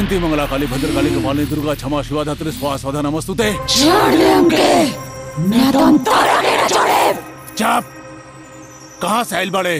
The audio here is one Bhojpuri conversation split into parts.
शांति मंगला काली भद्रकाली कपाली दुर्गा क्षमा शिवा धात्री स्वाहा स्वधा नमस्तुते छोड़ दे हमके मैं तो तारा के न छोड़े चुप कहाँ से आइल बड़े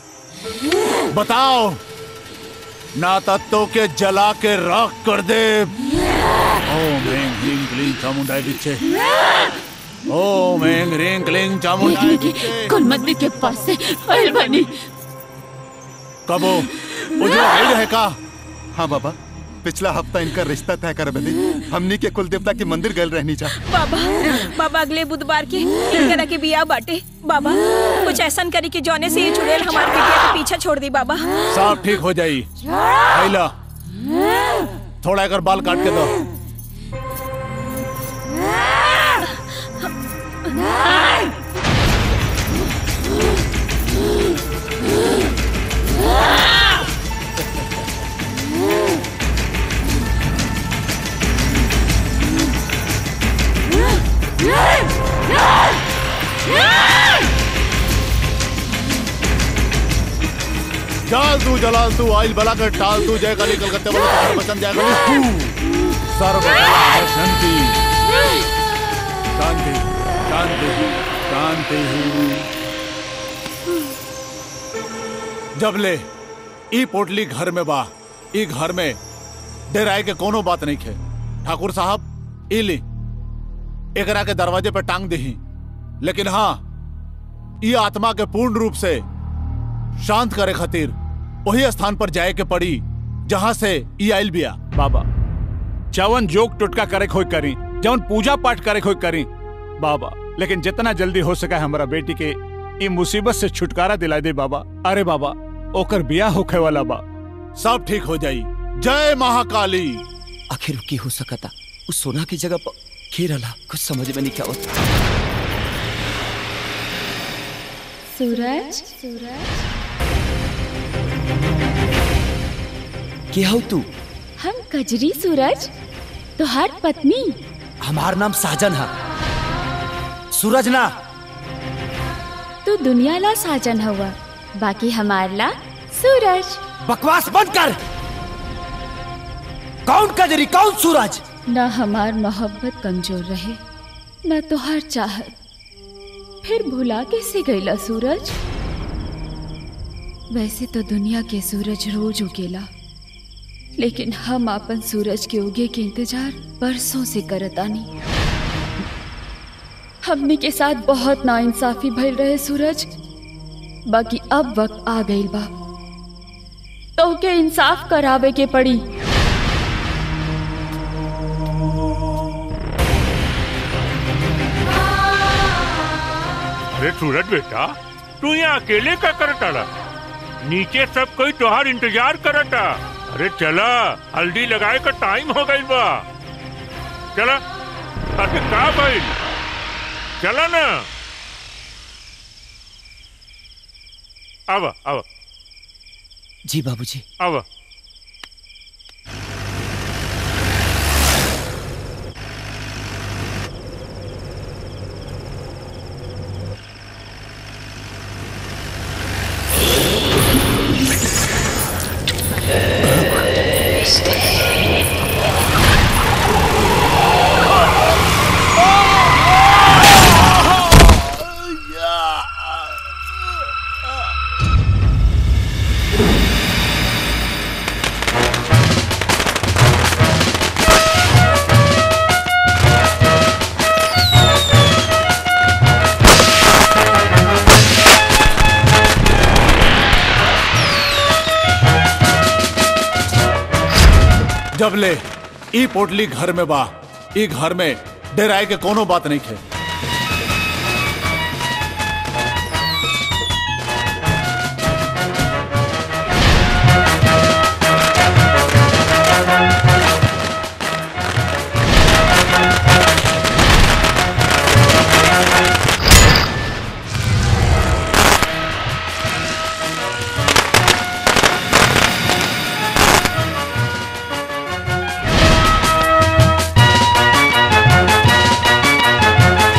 बताओ ना तत्व के जला के राख कर दे ओम ह्रीं क्लीं क्लीं चामुंडाई बिच्छे ओम ह्रीं क्लीं क्लीं चामुंडाई बिच्छे कुलमंदी के पास से आइल बनी कबो वो जो आइल है का हाँ बाबा पिछला हफ्ता इनका रिश्ता तय कर बदे हमनी के कुल देवता के मंदिर गए रहनी जा बाबा बाबा अगले बुधवार के इनकरा के बिया बाटे बाबा कुछ ऐसा करी कि जौने से ये चुड़ैल हमारे बिटिया के पीछे छोड़ दी बाबा सब ठीक हो जाई आइला थोड़ा अगर बाल काट के दो जाल तू जलाल तू आइल बला कर टाल तू जय काली कलकत्ते वाला तुम्हारा वचन जय काली सर्व शांति शांति शांति शांति जब ले ई पोटली घर में बा ई घर में डेराए के कोनो बात नहीं खे ठाकुर साहब ई ली एकरा के दरवाजे पे टांग दही लेकिन हाँ ई आत्मा के पूर्ण रूप से शांत करे खातिर वही स्थान पर जाए के पड़ी जहाँ से ई आइल बिया बाबा जवन जोक टुटका करे खोई करी जवन पूजा पाठ करे खोई करी बाबा लेकिन जितना जल्दी हो सका हमारा बेटी के ई मुसीबत से छुटकारा दिला दे बाबा अरे बाबा ओकर बियाह होखे वाला बा सब ठीक हो जाई जय महाकाली आखिर की हो सकता उस सोना की जगह पर खेर रहा कुछ समझ में नहीं क्या होता सूरज सूरज क्या हो तू हम कजरी सूरज तुहार पत्नी हमार नाम साजन है सूरज ना तू दुनिया ला साजन हुआ बाकी हमार ला सूरज बकवास बंद कर कौन कजरी कौन सूरज ना हमार मोहब्बत कमजोर रहे ना तुहार चाहत फिर भुला कैसे गईला सूरज वैसे तो दुनिया के सूरज रोज उगेला लेकिन हम अपन सूरज के उगे के इंतजार बरसों से करतानी हमने के साथ बहुत नाइंसाफी भइल रहे सूरज बाकी अब वक्त आ गई बा तो के इंसाफ करावे के पड़ी अरे सूरज बेटा तू यहाँ अकेले का करता नीचे सब कोई तोहार इंतजार करता अरे चला हल्दी लगाए का टाइम हो गई बा चला अरे का भाई चला ना अब अब जी बाबूजी अब जब ले ई पोटली घर में बा ई घर में डेराए के कोनो बात नहीं खे Thank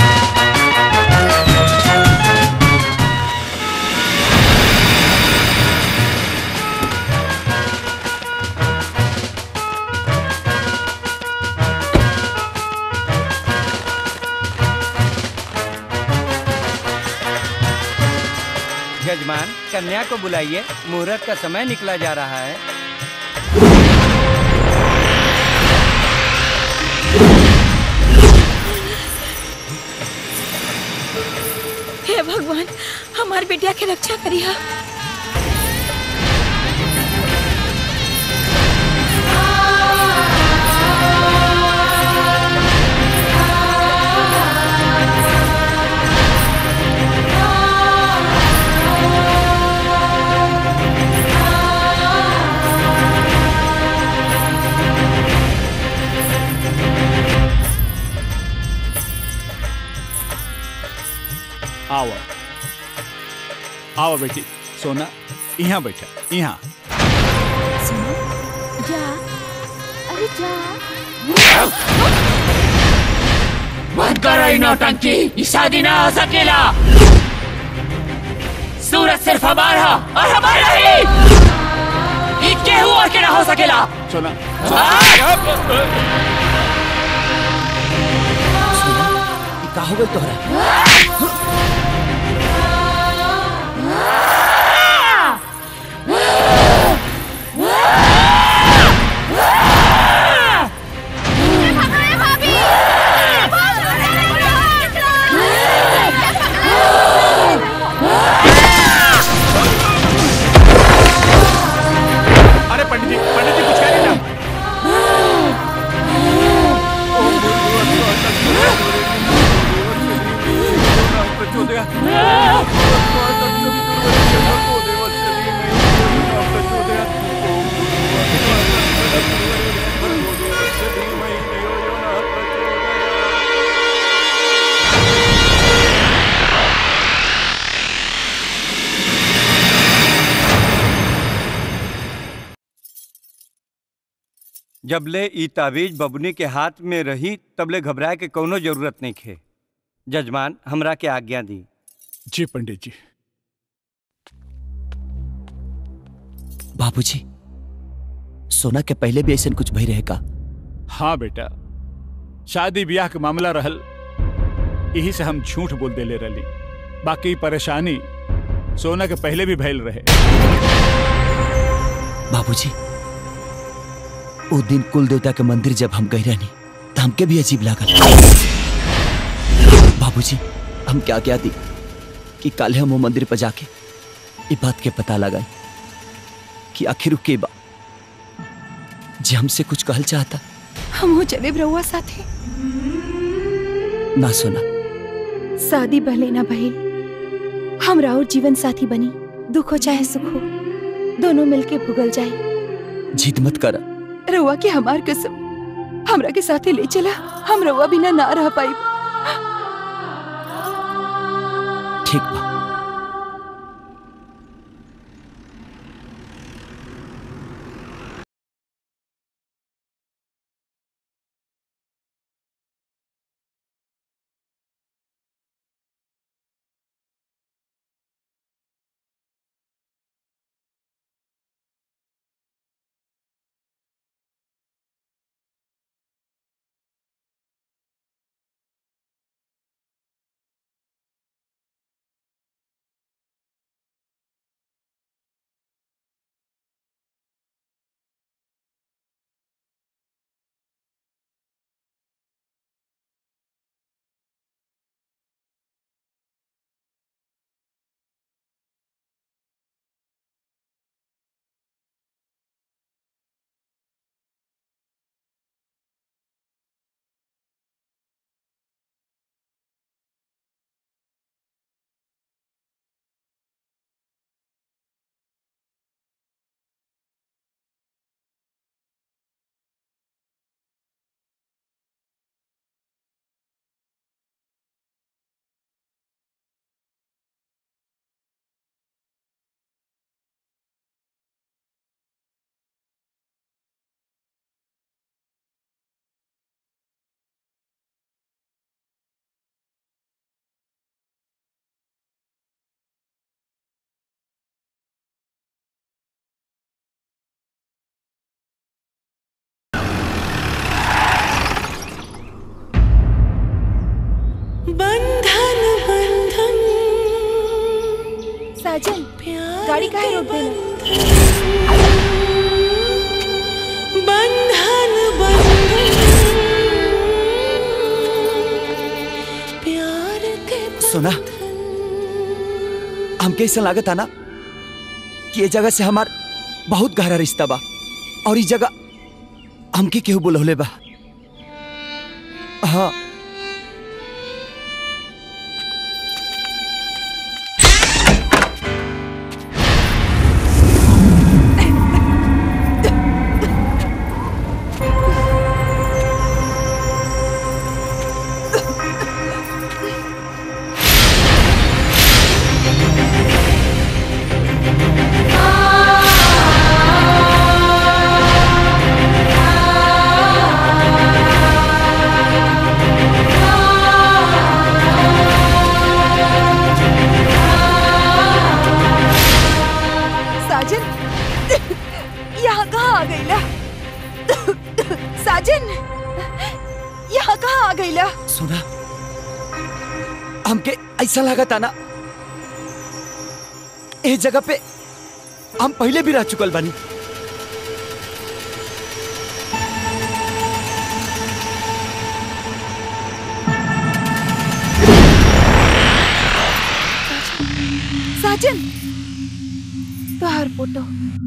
कन्या को बुलाइए मुहूर्त का समय निकला जा रहा है हे भगवान हमार बेटिया के रक्षा करिया आओ आओ बेटी सोना यहाँ बैठा यहाँ जा अरे जा मत करो इन नौटंकी ये शादी ना हो सकेला सूरज सिर्फ हमारा और हमारा ही ये केहू और के ना हो सकेला सोना का हो गई तोहरा अरे पंडित जी पंडित जी कुछ कह रही ना जबले ई ताबीज बबुनी के हाथ में रही तबले घबराए के कोनो जरूरत नहीं खे जजमान हमरा के आज्ञा दी जी पंडित जी बाबूजी सोना के पहले भी ऐसा कुछ भई रहे का हाँ बेटा शादी ब्याह के मामला रहल यही से हम झूठ बोल देले रही बाकी परेशानी सोना के पहले भी भैल रहे बाबूजी वो दिन कुल देवता के मंदिर जब हम गए रहनी तो हमके भी अजीब लागल बाबूजी हम क्या क्या दी कि कल हम वो मंदिर पर जाके ये बात के पता लगाई कि आखिर के बा जे हमसे कुछ कहल चाहता हम हो चले रउआ साथे ना सुना शादी भले ना भइल हमरा और जीवन साथी बनी दुख हो चाहे सुख हो दोनों मिलके भुगल जाए जिद मत कर रउआ के हमार कसम हमरा के साथे ले चला हम रउआ बिना ना रह पाई ठीक बा बंधन बंधन साजन गाड़ी काहे रोक देला बंधन प्यार के सुना हमके ऐसा लागत है ना कि ये जगह से हमार बहुत गहरा रिश्ता बा और इस जगह हमके केहू बुलौले बा हाँ साजन यहाँ कहाँ आ गईला साजन यहाँ कहाँ आ गईला सुना हमके ऐसा लागत है ना इस जगह पे हम पहले भी रह चुकल बानी साजन तोहार फोटो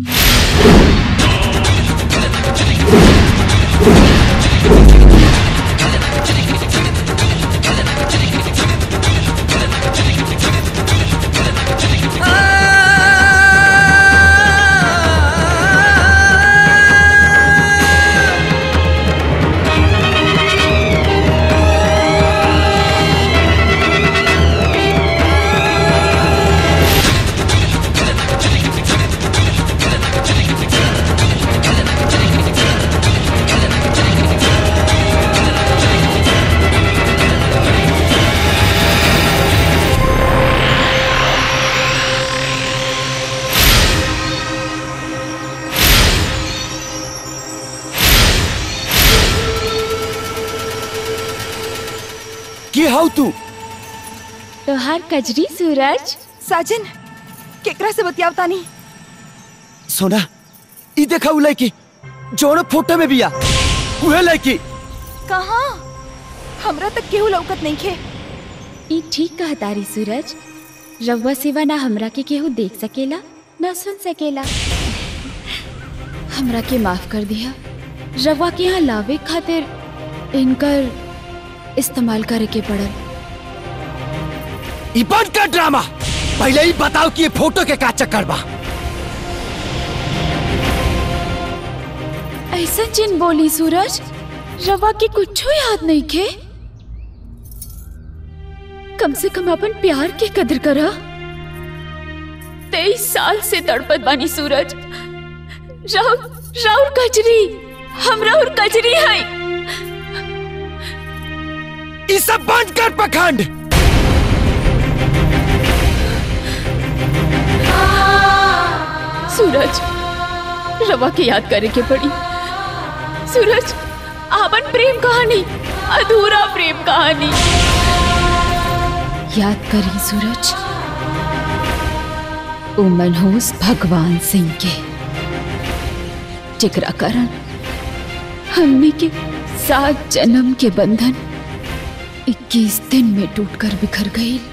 की हाउ तू तोहार कजरी सूरज साजन केकरा से बतियावता नहीं सोना ई देखा उ लड़की जोन फोटो में बिया उहे लड़की कहाँ हमरा तक केहू लौकत नहीं खे ई ठीक कहा तारी सूरज रउआ सिवा ना हमरा के केहू देख सकेला ना सुन सकेला हमरा के माफ कर दिया रवा के यहाँ लावे खातिर इनकर इस्तेमाल करे के पड़ल ई बंद कर ड्रामा पहले ही बताओ कि ये फोटो के का चक्कर बा ऐसा जिन बोली सूरज रवा के कुछ याद नहीं खे कम से कम अपन प्यार के कदर करा तेईस साल से तड़पत बानी सूरज राउर राउर कजरी हम राउर कजरी है ई सब बंद कर पखंड सूरज रवा के याद करे के पड़ी सूरज आपन प्रेम कहानी अधूरा प्रेम कहानी याद करी सूरज ओ मनहूस भगवान सिंह के जिकरा कारण हमने के सात जन्म के बंधन 21 दिन में टूटकर बिखर गई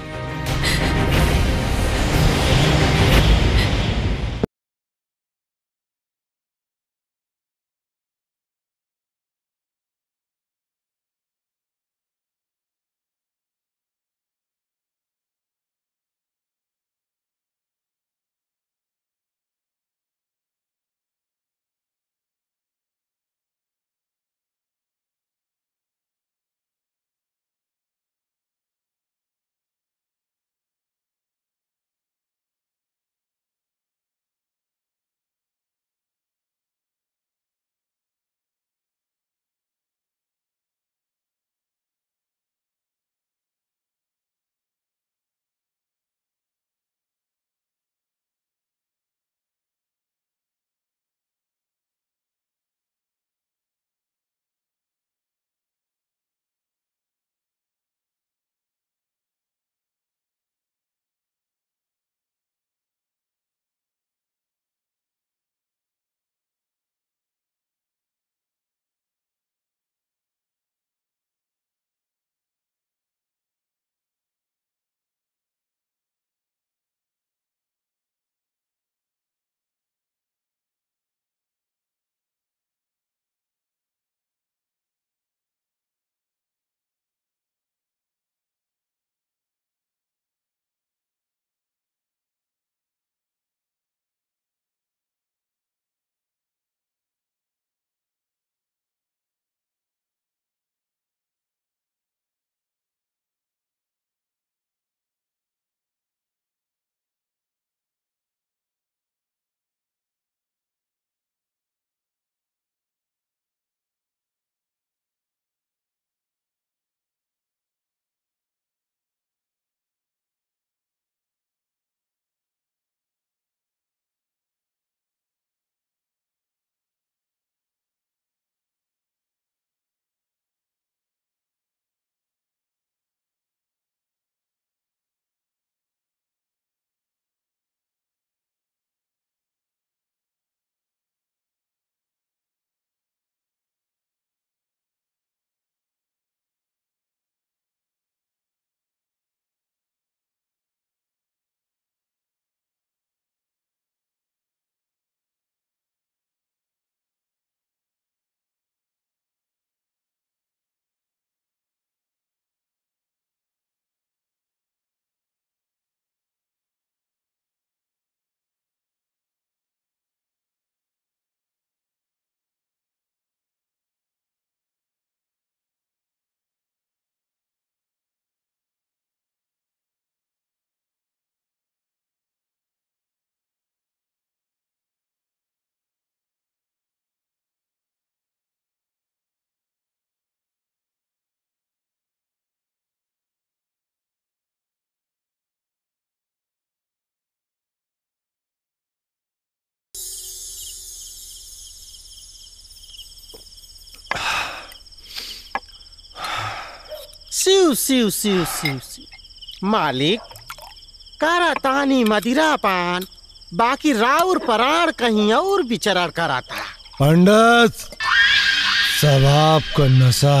सिउ सिउ सिउ सिउ सिउ मालिक करतानी मदिरा पान बाकी राउर पराण कहीं और विचरण कराता पंडित सवाब का नशा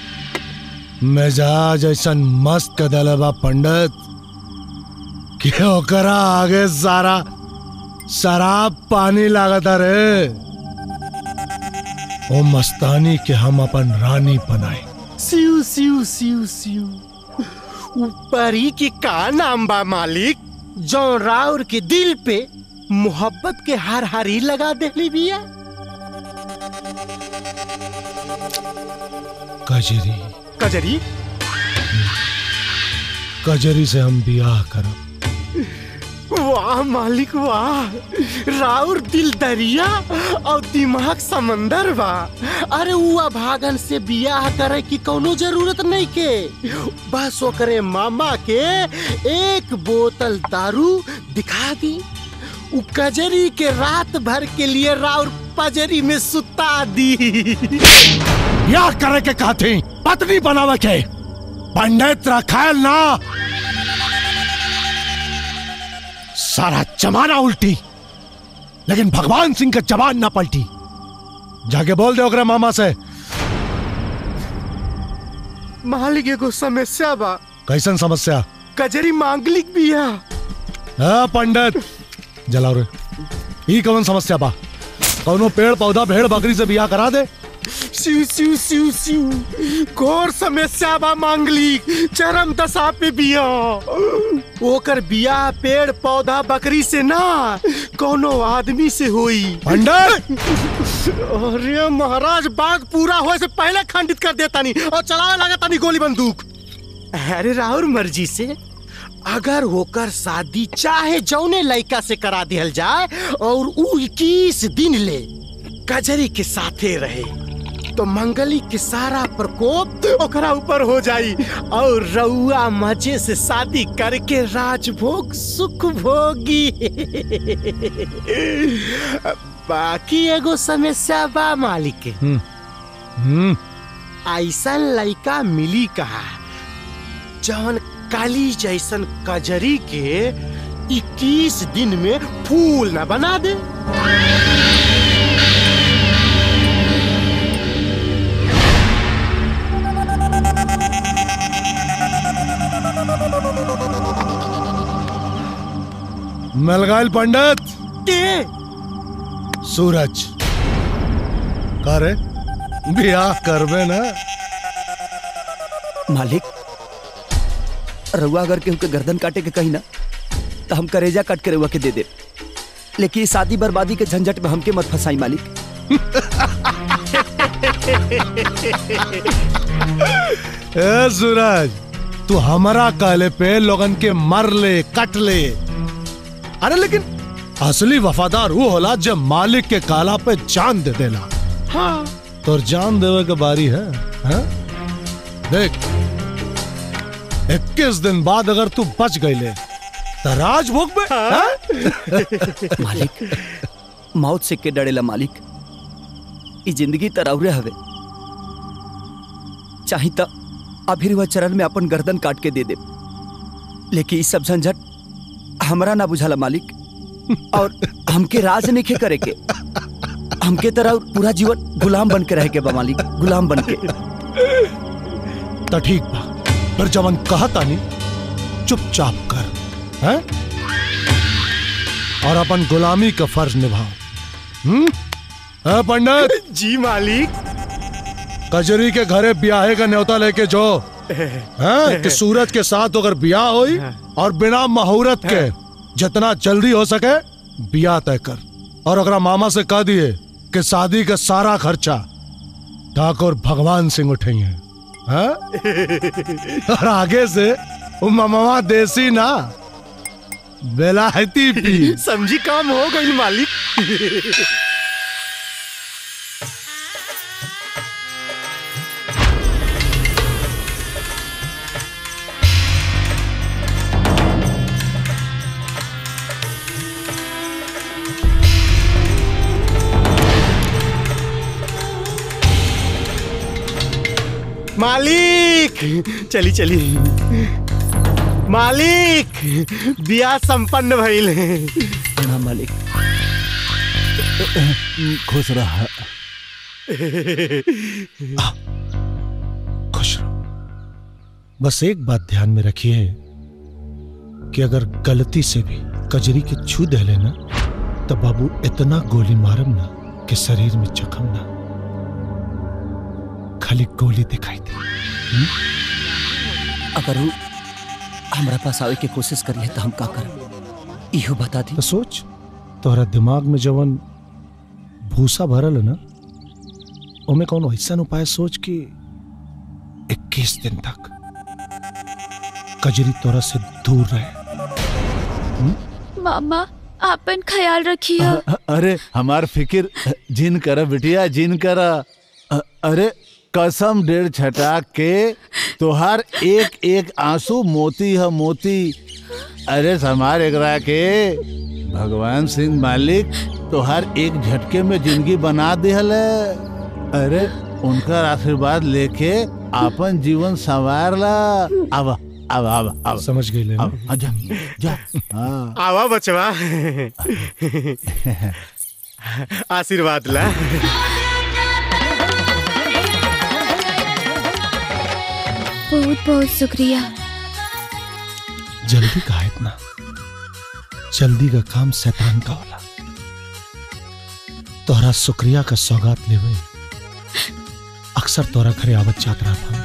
मिजाज ऐसा मस्त कदल बा पंडित कि ओकरा आगे सारा शराब पानी लागता रे ओ मस्तानी के हम अपन रानी बनाए सिउ सिउ सिउ सिउ ऊपरी की का नाम बा मालिक जो राउर के दिल पे मोहब्बत के हर हरी लगा देली बिया कजरी कजरी कजरी से हम बियाह करब वाह मालिक वाह राउर दिल दरिया और दिमाग समंदर बा अरे उआ भागन से बियाह करे की कोनो जरूरत नहीं के बस ओकरे मामा के एक बोतल दारू दिखा दी उ कजरी के रात भर के लिए राउर पजरी में सुता दी बियाह करे के कहती पत्नी बनावे के पंडित रखायल ना सारा जमाना उल्टी लेकिन भगवान सिंह का जवान ना पलटी जाके बोल दे ओकरे मामा से मालिक एगो समस्या बा कैसन समस्या कजरी मांगलिक बिया हाँ पंडित जलाओ रे ई कौन समस्या बा कौनो पेड़ पौधा भेड़ बकरी से बियाह करा दे सिउ सिउ सिउ सिउ घोर समस्या बा मांगलिक चरम दशा पे बिया ओकर बिया पेड़ पौधा बकरी से ना कोनो आदमी से होई पंडित अरे महाराज बात पूरा होए से पहले खंडित कर देता नहीं और चलावे लगा तानी गोली बंदूक अरे राहुल मर्जी से अगर होकर शादी चाहे जौने लड़का से करा दिहल जाए और उ इक्कीस दिन ले कजरी के साथे रहे तो मंगली के सारा प्रकोप ओकरा ऊपर हो जाई और रउआ मजे से शादी करके राजभोग सुख भोगी बाकी एगो समस्या बा मालिक के हम्म ऐसा लड़का मिली कहा जौन काली जैसन कजरी के 21 दिन में फूल न बना दे मिल गए पंडित के सूरज करे बियाह करबे ना मालिक रउआ अगर केहू के गर्दन काटे के कही ना तो हम करेजा काट के रउआ के दे दे लेकिन ये शादी बर्बादी के झंझट में हमके मत फंसाई मालिक ए सूरज तू हमारा कहले पे लोगन के मर ले कट ले अरे लेकिन असली वफादार वो होला जब मालिक के काला पे जान दे देला हाँ तो जान देवे के बारी है, है? देख इक्कीस दिन बाद अगर तू बच गईले तो राजभोग में हाँ? मालिक मौत से के डरेला मालिक ई जिंदगी तरौरे हवे चाही त अभी वह चरण में अपन गर्दन काट के दे दे लेकिन ई सब झंझट हमरा ना बुझाला मालिक और हमके राज नहीं करे के हमके तरह पूरा जीवन गुलाम बन के रह के बा मालिक गुलाम बन के तो ठीक बा फिर जवन कहता नहीं चुपचाप कर हैं? और अपन गुलामी का फर्ज निभाओ हम्म हाँ, पंडित जी मालिक कजरी के घरे ब्याहे का न्योता लेके जो हैं? कि सूरज के साथ अगर ब्याह होई और बिना मुहूर्त के जितना जल्दी हो सके ब्याह तय कर और अगर मामा से कह दिए कि शादी का सारा खर्चा ठाकुर भगवान सिंह उठेंगे हाँ? और आगे से वो मामा देसी ना बेलायती पी समझी काम हो गई मालिक मालिक चली चली मालिक बिया संपन्न भइल प्रणाम मालिक खुश रहा खुश रहो बस एक बात ध्यान में रखिए कि अगर गलती से भी कजरी के छू दे लेना तो बाबू इतना गोली मारम ना कि शरीर में जख्म ना खाली गोली दिखाई दे हम्म? अगर वो हमरा पास आवे के कोशिश करिए तो हम का करब इहो बता दी तो सोच तोहरा दिमाग में जवन भूसा भरल है ना ओमे कौन ऐसा उपाय सोच कि इक्कीस दिन तक कजरी तोरा से दूर रहे मामा आपन ख्याल रखिए अरे हमार फिकिर जिन कर बिटिया जिन कर अरे कसम डेढ़ छटा के तोहार एक एक आंसू मोती है मोती अरे समार एकरा के भगवान सिंह मालिक तोहार एक झटके में जिंदगी बना दिहल है अरे उनका आशीर्वाद लेके आपन जीवन संवार ला अब अब अब अब समझ गई ले अब आ, जा जा हाँ आवा बचवा आशीर्वाद ला बहुत बहुत शुक्रिया जल्दी कहा इतना जल्दी का काम शैतान का होला तोहरा शुक्रिया का सौगात लेवे अक्सर तोरा घरे आवत जात रहा था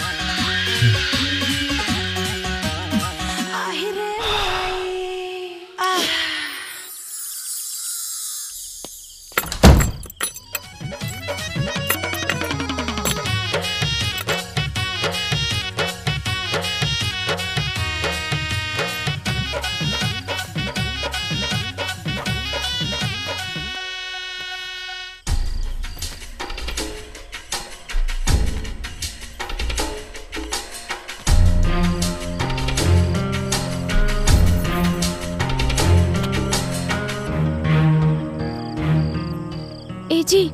ए जी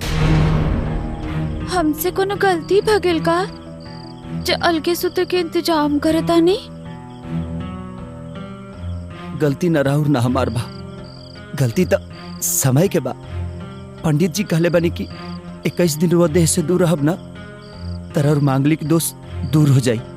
हमसे कोनो गलती भगिल का जो अलगे सुते के इंतजाम करता नहीं गलती न राहुर न हमार बा गलती तो समय के बा पंडित जी कहले बनी कि इक्कीस दिन वो देह से दूर रहब ना तरह और मांगलिक दोष दूर हो जाई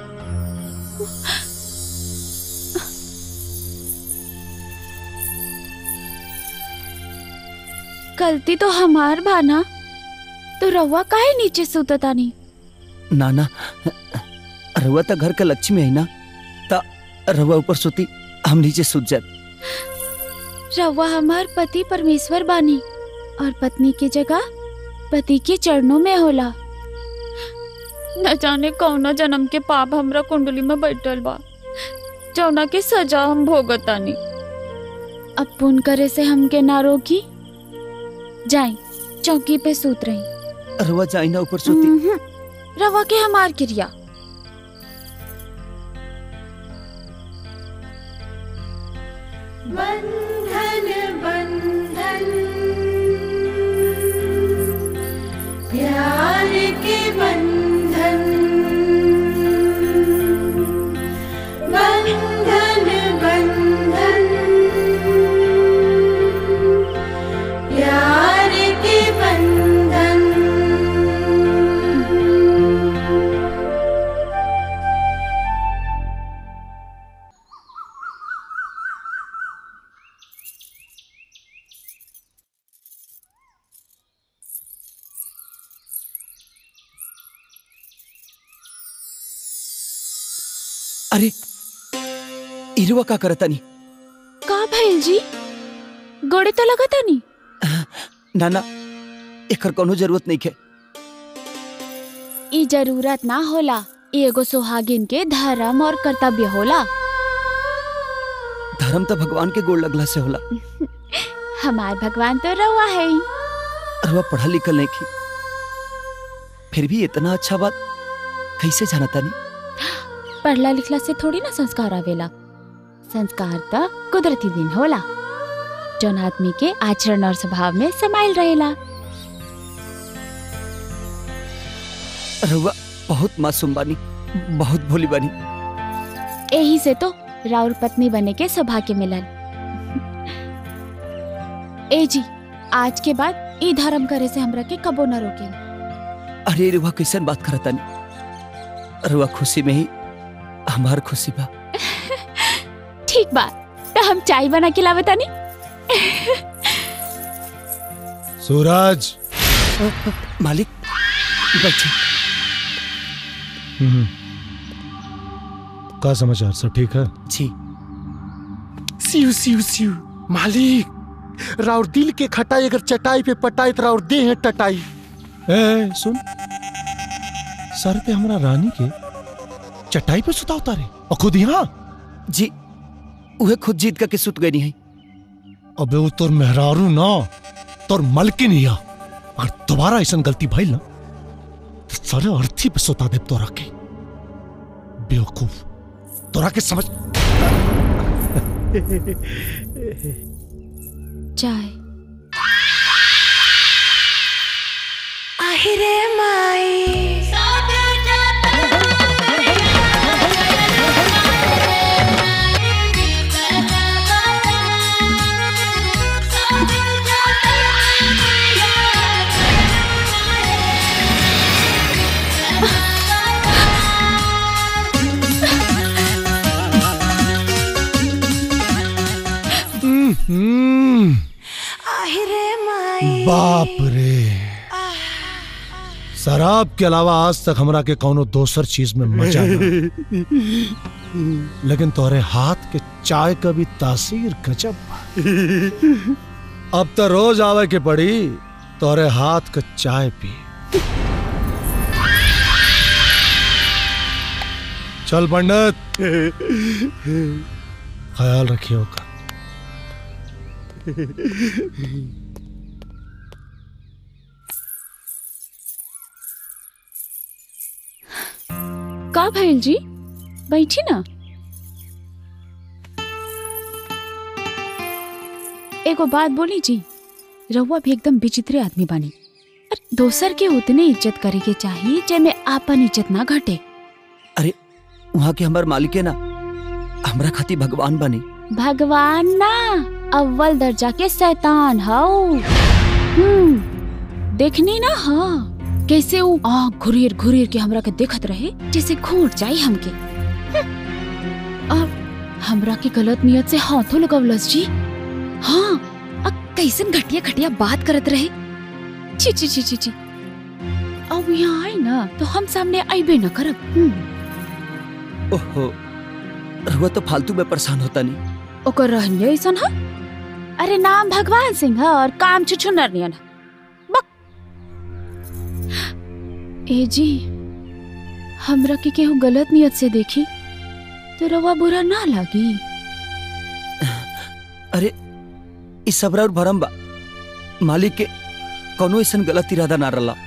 गलती तो हमार बा ना तो रवा काहे नीचे सुतता नहीं ना ना रहुआ तो घर का लक्ष्मी है ना ता रहुआ ऊपर सोती हम नीचे सुत जात रवा हमार पति परमेश्वर बानी और पत्नी की जगह पति के चरणों में होला न जाने कौना जन्म के पाप हमरा कुंडली में बैठल बा जौना के सजा हम भोगतानी अब पुन करे से हमके ना रोकी जाई चौकी पे सूत रही रहुआ जाई ना ऊपर सोती उम्हूं, रवा के हमार क्रिया बंधन बंधन प्यार के बंधन बंधन बंधन प्यार के बंधन अरे इरुआ का करतानी का भइल जी गोड़े तो लगता नहीं ना ना एकर कोनो जरूरत नहीं है ई जरूरत ना होला ई एगो सुहागिन के धर्म और कर्तव्य होला धर्म तो भगवान के गोड़ लगला से होला हमार भगवान तो रवा है ही। रहुआ पढ़ा लिखल नहीं की फिर भी इतना अच्छा बात कैसे जाना तानी पढ़ला लिखला से थोड़ी ना संस्कार आवेला संस्कार तो कुदरती दिन होला जौन आदमी के आचरण और स्वभाव में समाइल रहेला रहुआ बहुत मासूम बानी बहुत भोली बानी यही से तो राउर पत्नी बने के सौभाग्य मिलल ए जी आज के बाद ई धर्म करे से हमरा के कबो न रोके अरे रुआ कैसन बात करता नहीं रुआ खुशी में ही हमार खुशी बा ठीक बा तो हम चाय बना के लावे तानी सूरज मालिक बैठे हम्म। का समाचार सब ठीक है जी सिउ सिउ सिउ मालिक राउर दिल के खटाई अगर चटाई पे पटाई तो राउर दे है टटाई ए, ए सुन सर पे हमरा रानी के चटाई पे सुता उतारे और खुद यहाँ जी उहे खुद जीत करके सुत गई है अबे वो तोर मेहरारू ना तोर मलकिन हिया अगर दोबारा ऐसा गलती भइल ना तो सारे अर्थी पे सुता दे तोरा के बेवकूफ तोरा के समझ चाय আহিরে মাই हम्म, আহিরে মাই बाप रे शराब के अलावा आज तक हमरा के कोनो दोसर चीज में मजा ना लेकिन तोरे हाथ के चाय का भी तासीर गजब बा। अब तो रोज आवे के पड़ी तोरे हाथ का चाय पी चल पंडित ख्याल रखियो का का भइल जी बैठी ना एगो बात बोली जी रहुआ भी एकदम विचित्र आदमी बानी अरे दोसर के उतने इज्जत करे के चाहिए जेमे आपन इज्जत ना घटे अरे वहाँ के हमार मालिक है ना हमरा खाती भगवान बनी भगवान ना अव्वल दर्जा के शैतान हाउ हम्म देखनी ना हाँ कैसे वो आँख घुरीर घुरीर के हमरा के देखत रहे जैसे घूट जाई हमके हम्म। और हमरा के गलत नियत से हाथों लगवलस जी हाँ अब कैसन घटिया घटिया बात करत रहे छी छी छी छी छी अब यहाँ आई ना तो हम सामने आईबे न करब हम्म। ओहो रुआ तो फालतू में परेशान होता नहीं ओकर रहनिया ऐसन है अरे नाम भगवान सिंह है और काम छुछुनर नियन है बक ए जी हमरा के केहू गलत नियत से देखी तो रवा बुरा ना लागी अरे इस सबरा और भरम बा मालिक के कोनो ऐसा गलत इरादा ना रला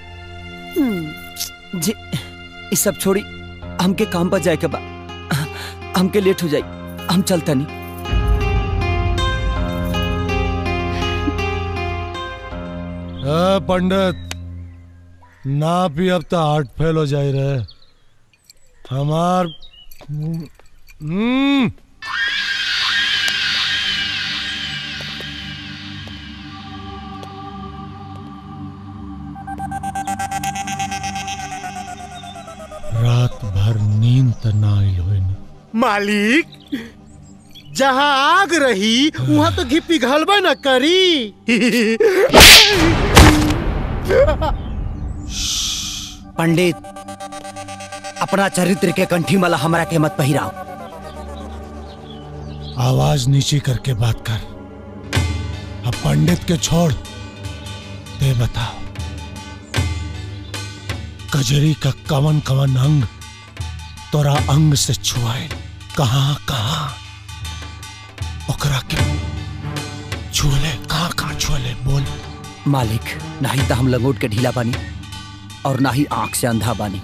हम्म, जी इस सब छोड़ी हमके काम पर जाए के बा हमके लेट हो जाई हम चलता नहीं ए, पंडित ना भी अब तो हार्ट फेल हो जाए रहे हमार हम्म रात भर नींद त ना आइल होई ना मालिक जहाँ आग रही वहाँ तो घी पिघलबे न करी पंडित अपना चरित्र के कंठी माला हमरा के मत पहिराओ आवाज नीची करके बात कर अब पंडित के छोड़ ते बताओ कजरी का कवन कवन अंग तोरा अंग से छुआए कहाँ कहाँ ओकरा के छुअले कहाँ कहाँ छुअले बोल मालिक नहीं तो हम लंगोट के ढीला बानी और ना ही आंख से अंधा बानी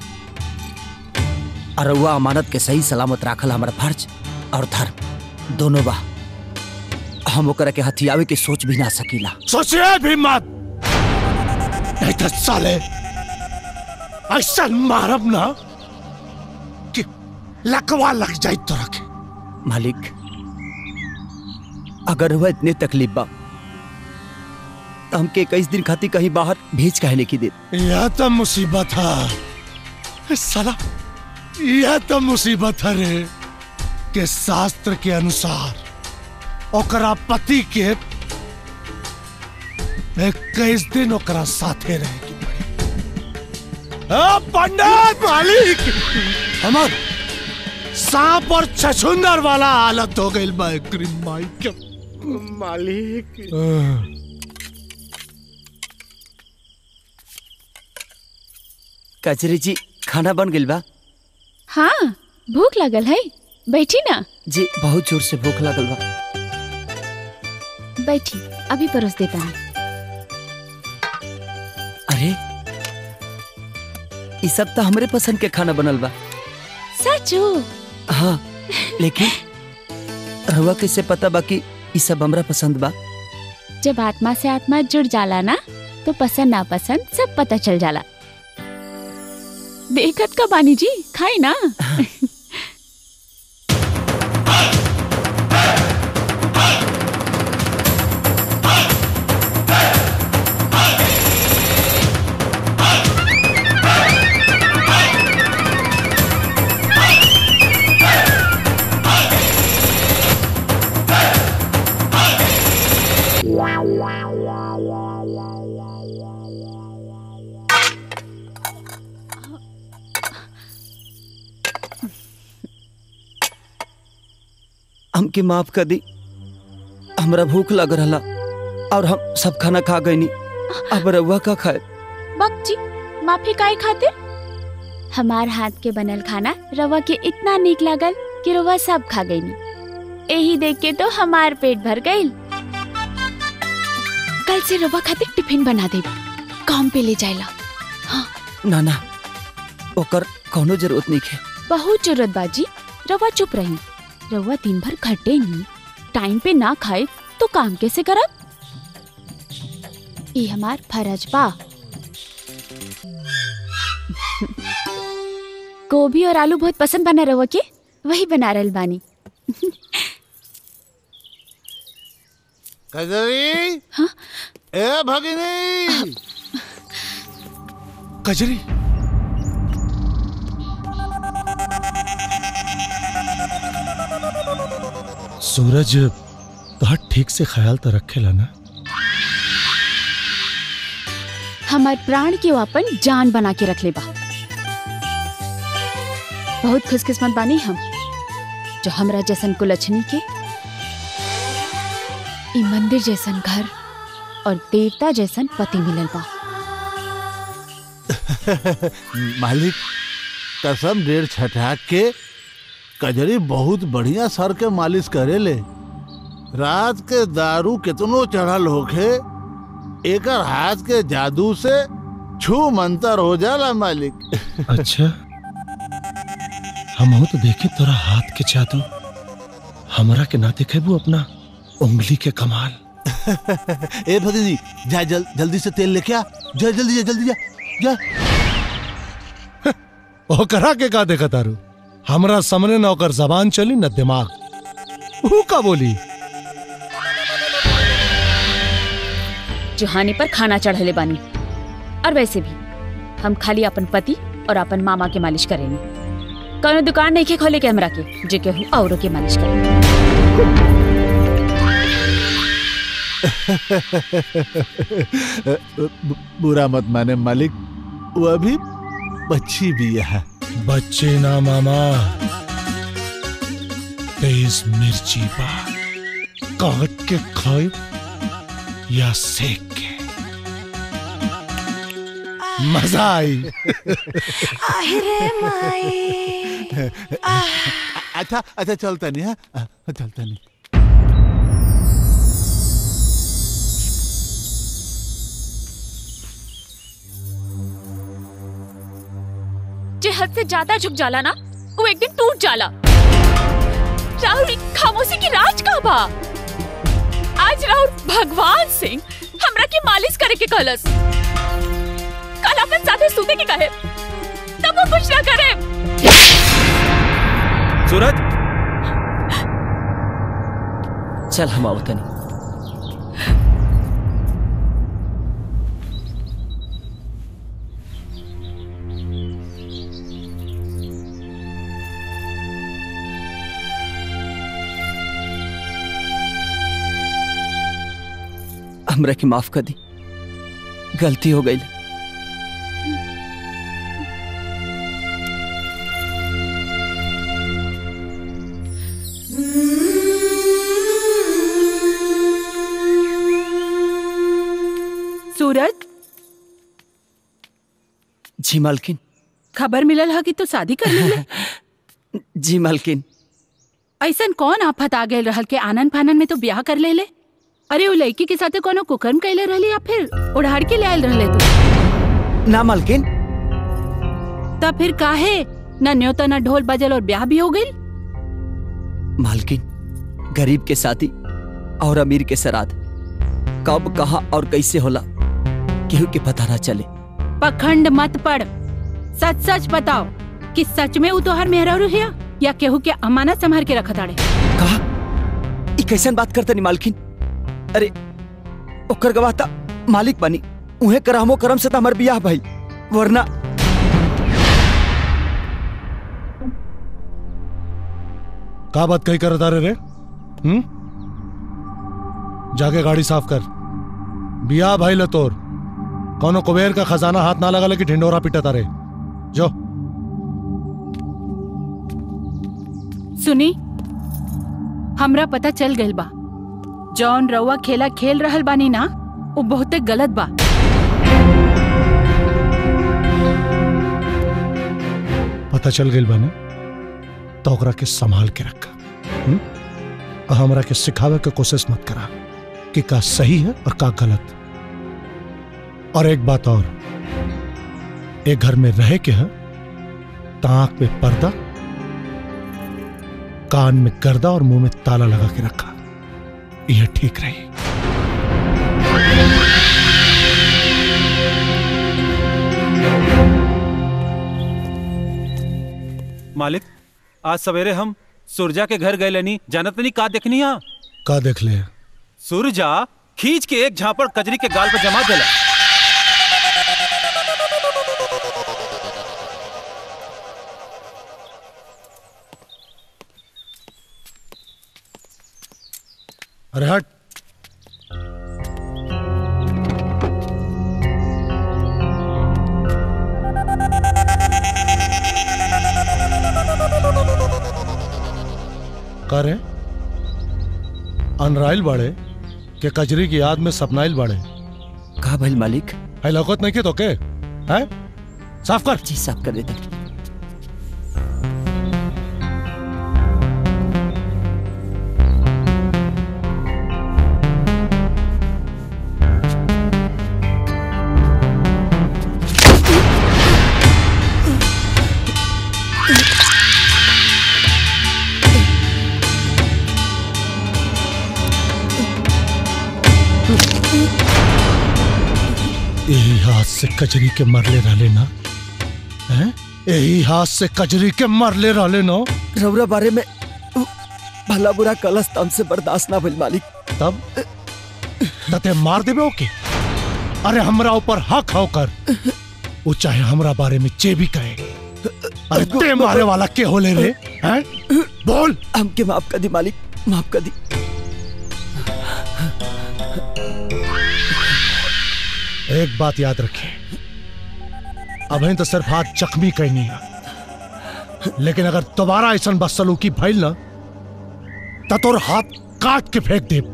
अरुआ अमानत के सही सलामत राखल हमारा फर्ज और धर्म दोनों बा हम ओकरा के हथियावे के सोच भी ना सकीला सोचिए भी मत नहीं तो साले ऐसा मारब ना कि लकवा लग जाए तो रखे मालिक अगर वह इतने तकलीफ बा तो हमके इक्कीस दिन खातिर कहीं बाहर भेज काहे की दे यह तो मुसीबत है साला यह तो मुसीबत है रे के शास्त्र के अनुसार ओकरा पति के इक्कीस दिन ओकरा साथे रहे की पड़ी आ, पंडित मालिक हमार सांप और छछुंदर वाला हालत हो गई बा एकरी माई के मालिक आ, कचरी जी खाना बन गइल बा हाँ भूख लगल है बैठी ना जी बहुत जोर से भूख लगल बा बैठी अभी परोस देता हूँ अरे ये सब तो हमरे पसंद के खाना बनल बा सचो हाँ लेकिन रहुआ कैसे पता बा कि ये सब हमरा पसंद बा जब आत्मा से आत्मा जुड़ जाला ना तो पसंद ना पसंद सब पता चल जाला देखत का बानी जी खाई ना हमके माफ कर दी हमरा भूख लग रहा और हम सब खाना खा गई नी अब रहुआ का खाए बक जी माफी काहे खातिर हमार हाथ के बनल खाना रवा के इतना नीक लागल कि रवा सब खा गई यही देख के तो हमार पेट भर गई कल से रवा खातिर टिफिन बना दे काम पे ले जाएला ना ना ओकर कोनो जरूरत नहीं है बहुत जरूरत बाजी रवा चुप रही रवा दिन भर खटे नहीं टाइम पे ना खाए तो काम कैसे करब ये हमार फर्ज बा गोभी और आलू बहुत पसंद बना रवा के वही बना रहल बानी कजरी हाँ? ए भगिनी कजरी सूरज तो ठीक से ख्याल तो रखेला ना हमार प्राण के वो अपन जान बना के रख ले बा बहुत खुशकिस्मत बानी हम जो हमरा जैसन कुलछनी के ई मंदिर जैसन घर और देवता जैसन पति मिलल बा मालिक कसम डेढ़ छठा के कजरी बहुत बढ़िया सर के मालिश करे ले रात के दारू कितनो चढ़ल होखे एकर हाथ के जादू से छू मंतर हो जाला मालिक अच्छा हम तो देखे तोरा हाथ के जादू हमरा के ना देखे वो अपना उंगली के कमाल ए भगिनी जा जल, जल्दी से तेल लेके आ जा जल्दी जा जल्दी जा जा ओकरा के का देखा तारू हमरा सामने न ओकर जबान चली न दिमाग वो का बोली जुहानी पर खाना चढ़ले बानी और वैसे भी हम खाली अपन पति और अपन मामा के मालिश करेंगे कौनो दुकान नहीं के खोले के हमरा के जे केहू औरों के मालिश करे ब- बुरा मत माने मालिक वो अभी बच्ची भी है बच्चे ना मामा तेज मिर्ची बा काट के खाए या सेक के मजा आई अच्छा अच्छा चलता नहीं है चलता नहीं जे हद से ज्यादा झुक जाला ना वो एक दिन टूट जाला राहुल ई खामोशी की राज का बा आज राहुल भगवान सिंह हमरा के मालिश करे के कहलस कल अपन साथे सूते के कहे कबो कुछ ना करे सूरज चल हम आओ तनी हमरा के माफ कर दी गलती हो गई सूरज जी मालकिन खबर मिलल है कि तू शादी कर ले जी मालकिन ऐसन कौन आफत आ गए रहल के आनंद फानन में तो ब्याह कर ले ले अरे वो लड़की के साथे कोनो कुकर्म कैले रहली या फिर उड़ाड़ के ले आयल रहले तू ना मालकिन तब फिर काहे न न्योता न ढोल बजल और ब्याह भी हो गई मालकिन गरीब के शादी और अमीर के सराद कब कहा और कैसे होला केहू के पता ना चले पखंड मत पड़ सच सच बताओ कि सच में वो तोहर मेहरा हिया या केहू के अमानत संभाल के रखत आड़े ई कैसन बात करते नहीं मालकिन अरे ओकर गवाह ता मालिक बनी उहे करहमो करम से त हमर बियाह भाई वरना का बात कही कर तारे रे हम्म जाके गाड़ी साफ कर बिया भाई लतोर कौनो कुबेर का खजाना हाथ ना लगा कि ढिंडोरा पिटा तारे जो सुनी हमरा पता चल गइल बा जौन रउआ खेला खेल रहल बानी ना वो बहुते गलत बा पता चल गई बाने तो ओकरा के संभाल के रखा हम्म? और हमरा के सिखावे के कोशिश मत करा कि का सही है और का गलत और एक बात और एक घर में रहे के है ताक पे पर्दा कान में गर्दा और मुंह में ताला लगा के रखा यह ठीक रही मालिक आज सवेरे हम सुरजा के घर गए लेनी जानत नहीं का देखनी हा का देख ले सुरजा खींच के एक झापड़ कजरी के गाल पर जमा देला अरे हट करे अनराइल बाड़े के कजरी की याद में सपनाइल बाड़े का भइल मालिक है लौकत नहीं के तो के है साफ कर जी साफ कर देते यही हाथ से कजरी के मरले रहले ना हैं यही हाथ से कजरी के मरले रहले ना रउरा बारे में भला बुरा कलस तम से बर्दाश्त ना भइल मालिक तब तते मार देबे ओके अरे हमरा ऊपर हक होकर वो चाहे हमरा बारे में जे भी कहे अरे ते मारे वाला के होले रे हैं बोल हमके माफ कर दी मालिक माफ कर दी एक बात याद रखें अभी तो सिर्फ हाथ जख्मी कहनी है लेकिन अगर दोबारा ऐसा बदसलूकी भइल ना तो तोर हाथ काट के फेंक दे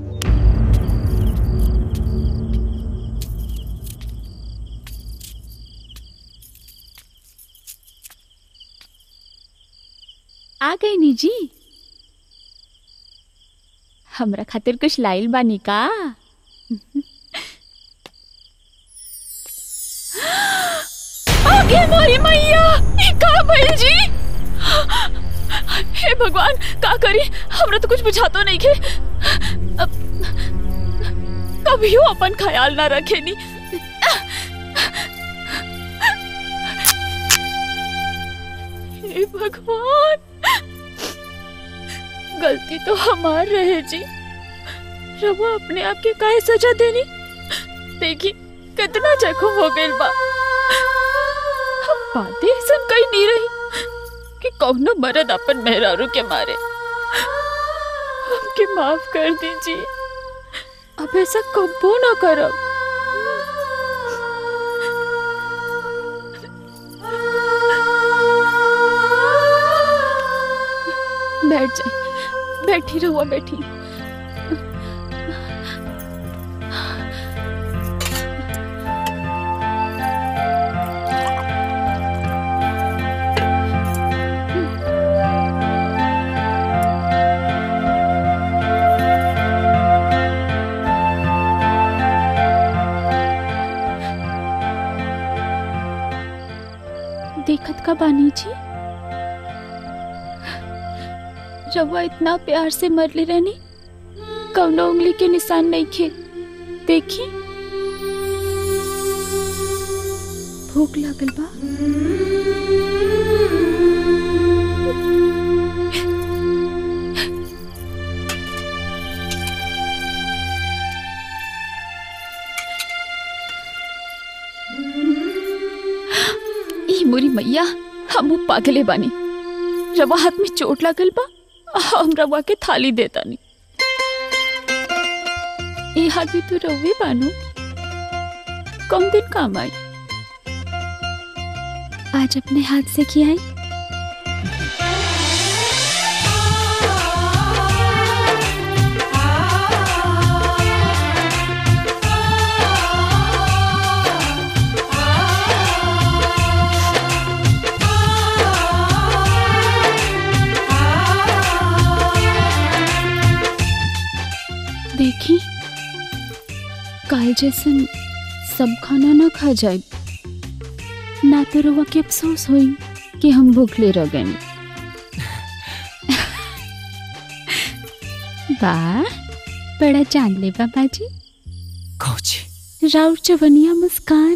आ गई नी जी हमरा खातिर कुछ लाइल बानी का आगे मोरी मैया ई का भइल जी हे भगवान का करी हमरा तो कुछ बुझातो नहीं के अब कभियो अपन ख्याल ना रखे नी भगवान गलती तो हमार रहे जी रवा अपने आप के काहे सजा देनी देखी कितना जख्म हो गइल बा हम बातें ऐसा कहीं नहीं रही कि कौनो मर्द अपन मेहरारू के मारे हमके माफ कर दीजिए अब ऐसा कबो ना करब बैठ जाए बैठी रहुआ बैठी देखत का बानी जी रवा इतना प्यार से मरले रहनी कौनो उंगली के निशान नहीं खे देखी भूख लागल बा ई मोरी मैया हमू पागले बानी रवा हाथ में चोट लागल बा हम रवा के थाली देता नहीं ये हाथ भी तो रवे बानू कम दिन काम आई आज अपने हाथ से किया है देखी काल जैसन सब खाना ना खा जाए ना तो रवा के अफसोस होई कि हम भूखले रह गए वाह बड़ा जान ले बाबा जी कौची राउर चवनिया मुस्कान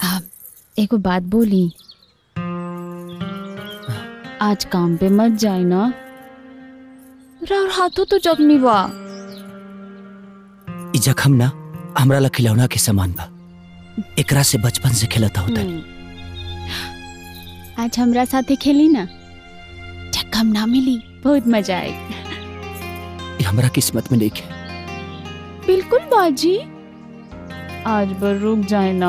एगो बात बोली आज काम पे मत जाए ना रार हाथों तो जख्मी बा ई जखम ना हमरा ला खिलौना के समान बा एकरा से बचपन से खेलता होता आज हमरा साथे खेली ना जख्म ना मिली बहुत मजा आई ई हमरा किस्मत में नहीं है बिल्कुल बाजी आज बर रुक जाए ना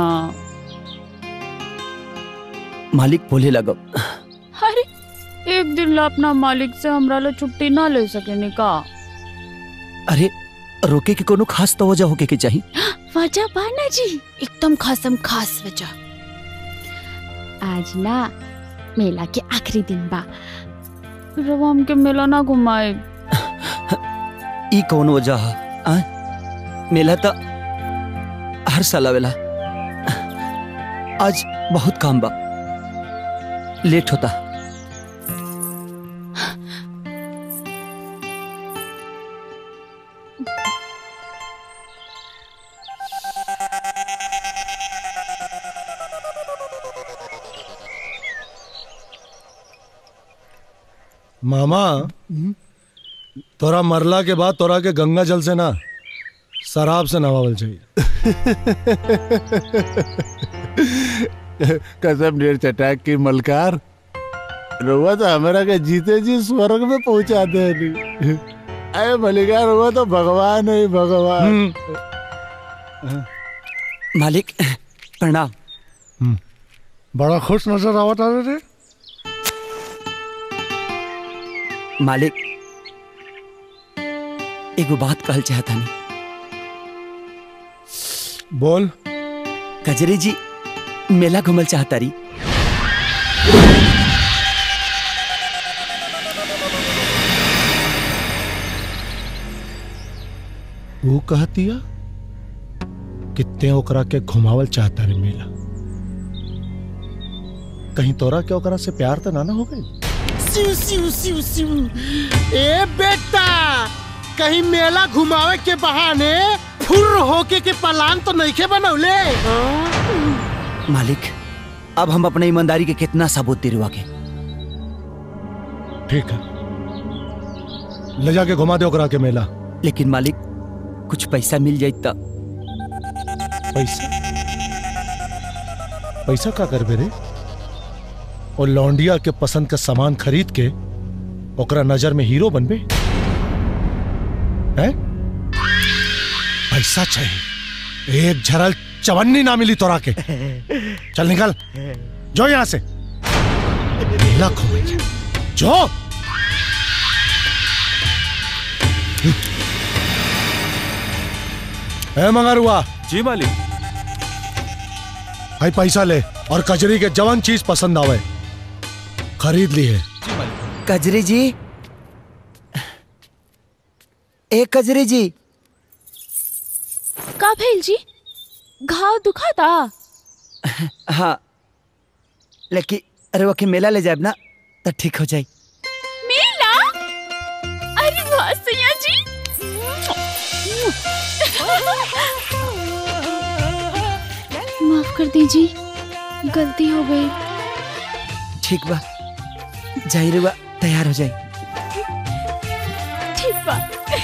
मालिक बोले लगो अरे एक दिन ला अपना मालिक से हमरा ला छुट्टी ना ले सके का अरे रोके के कोनो खास तो वजह होके के चाहिए वजह बाना जी एकदम खासम खास वजह आज ना मेला के आखिरी दिन बा रवा हमके मेला ना घुमाए ई कौन वजह है आ? मेला तो हर साल आवेला आज बहुत काम बा लेट होता मामा तोरा मरला के बाद तोरा के गंगा जल से ना शराब से नवावल चाहिए कसम डेढ़ चटाक की मलकार रुआ तो हमारा के जीते जी स्वर्ग में पहुंचा दे नहीं अरे मलिकार रुआ तो भगवान है भगवान मालिक प्रणाम बड़ा खुश नजर आवत आ रे मालिक एगो बात कहल चाहता नहीं बोल कजरी जी मेला घूमल चाहता रही वो कहतिया कितने ओकरा के घुमावल चाहता रे मेला कहीं तोरा के ओकरा से प्यार तो ना ना हो गई सिउ सिउ सिउ सिउ ए बेटा कहीं मेला घुमावे के बहाने फुर होके के पलान तो नहीं के बनौले मालिक अब हम अपने ईमानदारी के कितना सबूत दिलवा के ठीक है ले जाके घुमा दे ओकरा के मेला लेकिन मालिक कुछ पैसा मिल जाए तब पैसा पैसा का करबे रे और लौंडिया के पसंद का सामान खरीद के ओकरा नजर में हीरो बनबे हैं पैसा चाहिए एक झरल चवन्नी ना मिली तोरा के चल निकल जो यहां से मेला घूमेंगे जो है मंगारुआ जी मालिक भाई पैसा ले और कजरी के जवान चीज पसंद आवे खरीद ली है कजरी जी ए कजरी जी का भेल जी घाव दुखाता हाँ लेकिन अरे वो के मेला ले जाए ना तो ठीक हो जाए मेला अरे वाह सैया जी माफ कर दीजिए गलती हो गई ठीक बा जाई रे बा तैयार हो जाए ठीक बा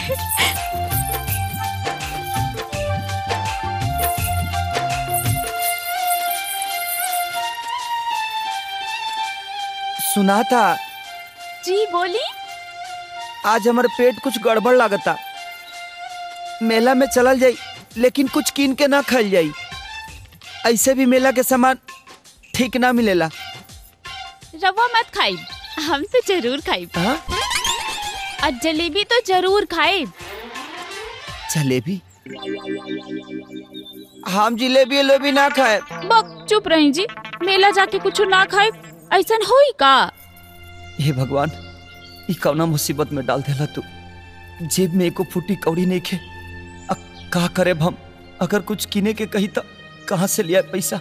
सुना था जी बोली आज हमारे पेट कुछ गड़बड़ लागता मेला में चलल जाई लेकिन कुछ कीन के ना खाई जाई ऐसे भी मेला के सामान ठीक ना मिलेला रवा मत खाई हम तो जरूर खाई और जलेबी तो जरूर खाए जलेबी हम जिलेबी उलेबी ना खाए बक चुप रही जी मेला जाके कुछ ना खाए ऐसा होई का हे भगवान ई कौना मुसीबत में डाल देला तू जेब में एको फूटी कौड़ी नहीं खे अब का करे हम अगर कुछ किने के कही तो कहाँ से लिया पैसा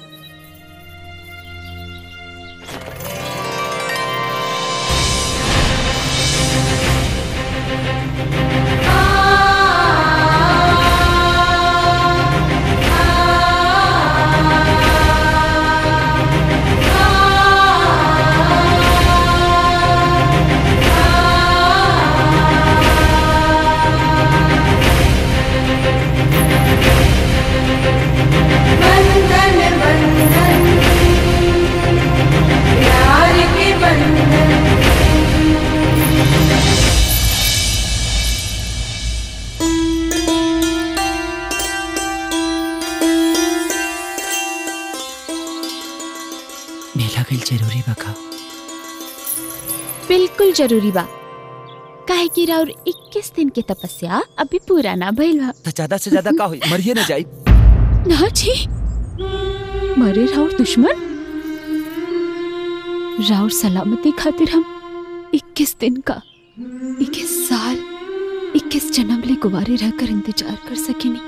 रखा बिल्कुल जरूरी बा काहे कि राउर 21 दिन के तपस्या अभी पूरा ना भइल बा तो ज्यादा से ज्यादा का होई मरिए न जाई ना जी मरे राउर दुश्मन राउर सलामती खातिर हम 21 दिन का 21 साल 21 जन्म ले गुवारे रहकर इंतजार कर सकेनी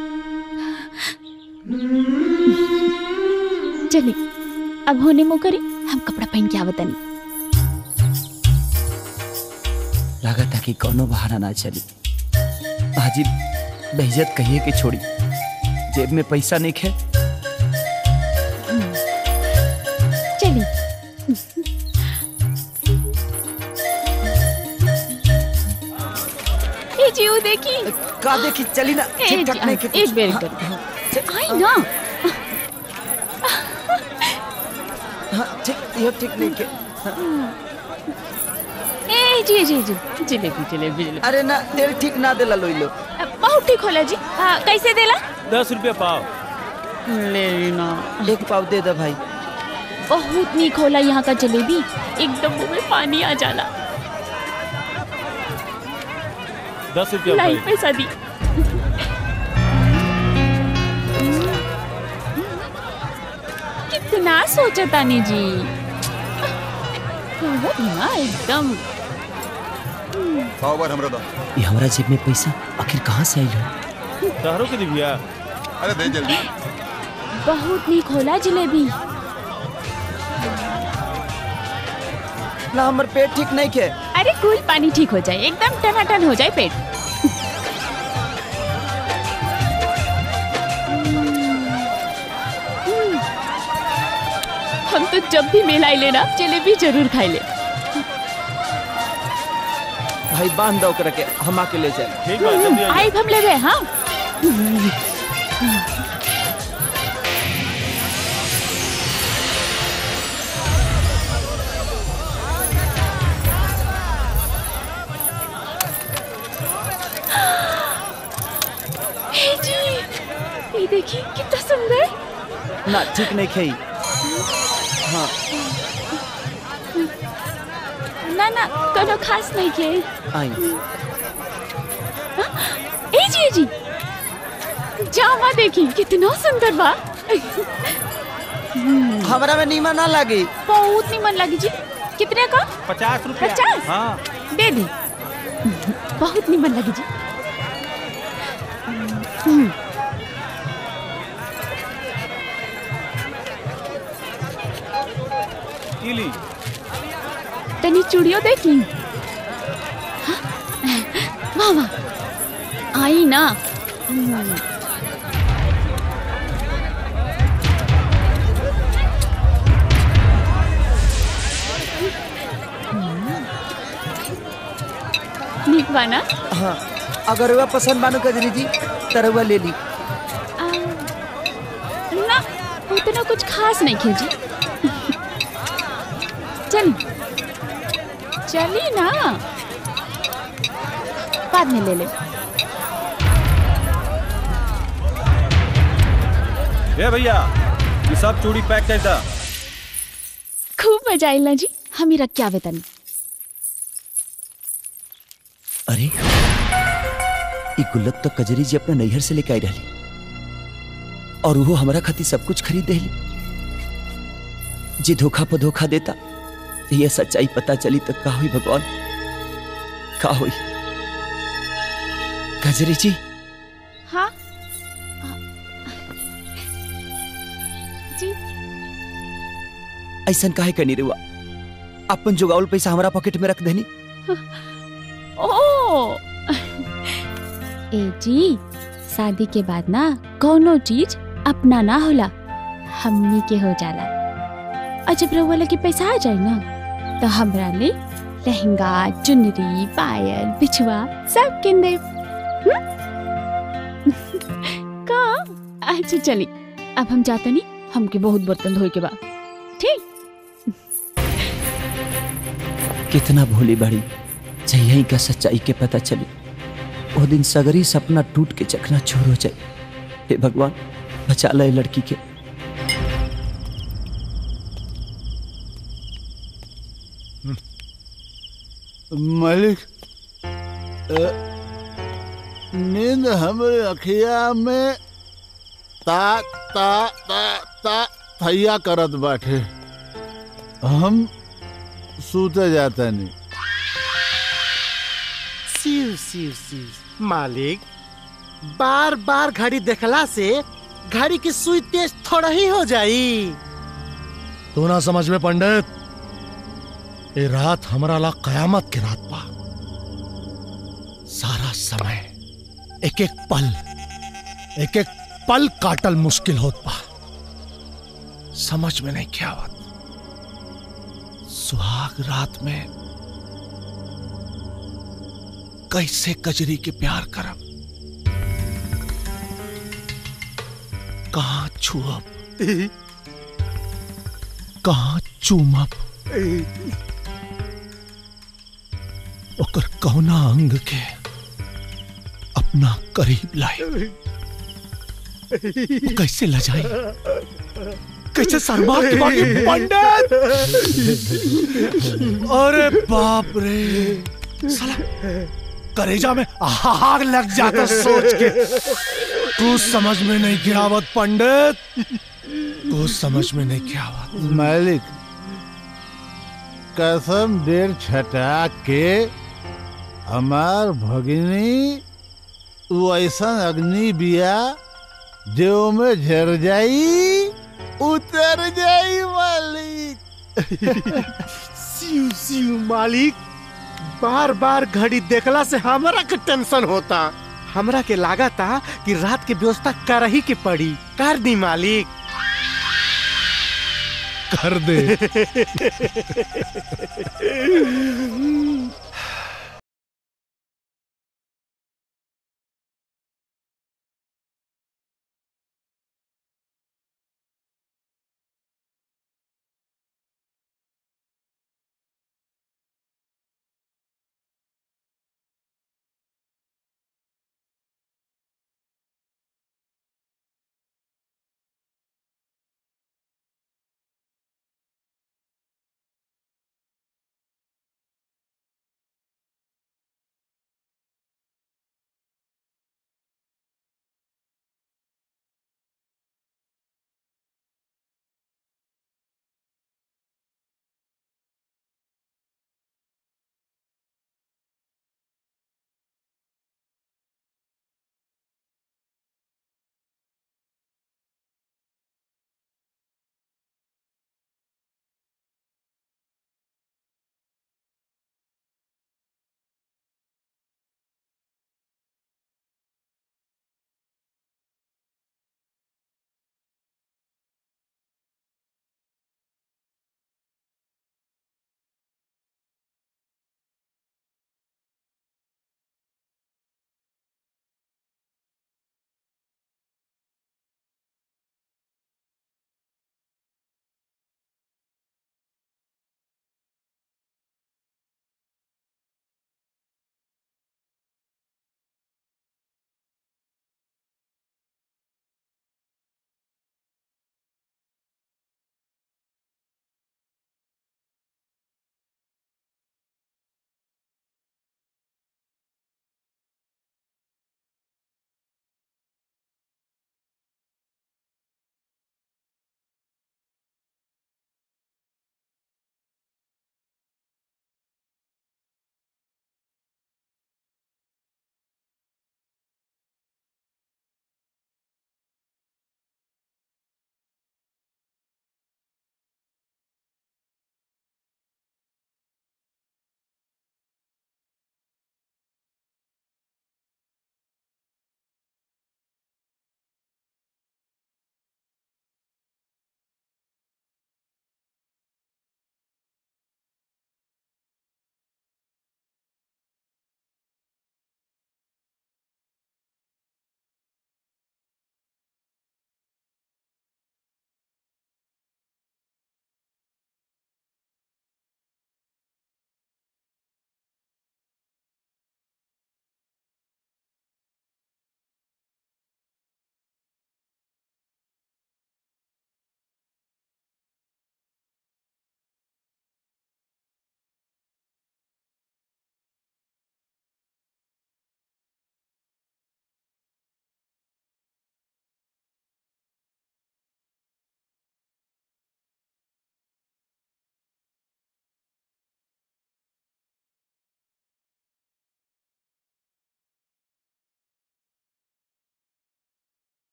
चले अब होने मो करी हम कपड़ा पहन के आवतनी लगा था कि कोनो बहाना ना चली हाजी बेइज्जत कहिए कि छोड़ी जेब में पैसा नहीं खे चली ए जी वो देखी का देखी चली ना ए ठीक ठाक जी, नहीं के एक बेर कर आई ना हाँ ठीक ये ठीक नहीं के ए जी जी जी जलेबी जलेबी जलेबी अरे ना तेल ठीक ना देला लोई लो बहुत ठीक होला जी हाँ कैसे देला दस रुपया पाव ले ना एक पाव दे दे भाई बहुत नीक होला यहाँ का जलेबी एकदम मुंह में पानी आ जाला दस रुपया लाई भाई पैसा दी कितना सोचा तानी जी बहुत ना एकदम पाव बार हमरा दो ये हमारा जेब में पैसा आखिर कहाँ से आई हो तहरो के दिव्या अरे दे जल्दी बहुत नीक होला जलेबी ना हमर पेट ठीक नहीं के अरे कूल पानी ठीक हो जाए एकदम टनाटन हो जाए पेट हम तो जब भी मेला आइले ना जलेबी जरूर खाई ले भाई बांध दो ओकरा के हम आके ले जाए ठीक बा जल्दी आ आई हम लेवे हाँ हे जी ये देखिए कितना सुंदर ना ठीक नहीं खाई हाँ ना ना कोनो खास नहीं के आई ए जी ए जी जामा देखी कितना सुंदर बा हमरा में नीमा ना लगी बहुत निमन लगी जी कितने का पचास रुपया पचास? हाँ दे दी बहुत निमन लगी जी हम्म, ई ली तनी चूड़ियों देखी हाँ, वाह वाह आई ना हम्म, नीक बा ना हाँ अगर वह पसंद बानो कजरी जी तरवा ले ली आ, ना उतना कुछ खास नहीं खींची चल चली ना बाद में ले ले ए भैया ये सब चूड़ी पैक कर दा खूब मजा आइला जी हम ही रख के आवे तनी अरे ई गुल्लक तो कजरी जी अपने नैहर से लेके आई रही और वो हमारा खातिर सब कुछ खरीद देली जे धोखा पर धोखा देता तो ये सच्चाई पता चली तो का हुई भगवान का हुई कजरी जी हाँ जी ऐसा काहे करनी रुआ अपन जुगावल पैसा हमारा पॉकेट में रख देनी ओ ए जी शादी के बाद ना कोनो चीज अपना ना होला हमनी के हो जाला और जब रउआ लगे पैसा आ जाए ना तो हमरा ले लहंगा चुनरी पायल बिछुआ सब किन दे का अच्छा चली अब हम जाते नहीं हमके बहुत बर्तन धोए के बाद ठीक कितना भोली बड़ी जही का सच्चाई के पता चली वो दिन सगरी सपना टूट के चकना चूर हो जाए हे भगवान बचा ले लड़की के मालिक अ, नींद हमरे अखिया में ता ता ता ता थैया करत बाटे हम सूते जाता नहीं शिव शिव शिव मालिक बार बार घड़ी देखला से घड़ी की सुई तेज थोड़ा ही हो जाई तू ना समझ में पंडित ये रात हमारा ला कयामत की रात बा सारा समय एक एक पल एक एक पल काटल मुश्किल होत बा समझ में नहीं क्या आवत सुहाग रात में कैसे कजरी के प्यार करब कहाँ छुअब कहाँ चूमब ओकर कौना अंग के अपना करीब लाए कैसे लजाई कैसे शर्मा के बाकी पंडित अरे बाप रे साला करेजा में आग लग जाता सोच के तू समझ में नहीं क्या आवत पंडित तू समझ में नहीं क्या आवत मालिक कसम देर छटा के हमार भगिनी वो ऐसा अग्नि बिया जो में झर जाई उतर जाई मालिक शिव शिव मालिक बार बार घड़ी देखला से हमरा के टेंशन होता हमरा के लागा था कि रात के व्यवस्था कर ही के पड़ी कर दी मालिक कर दे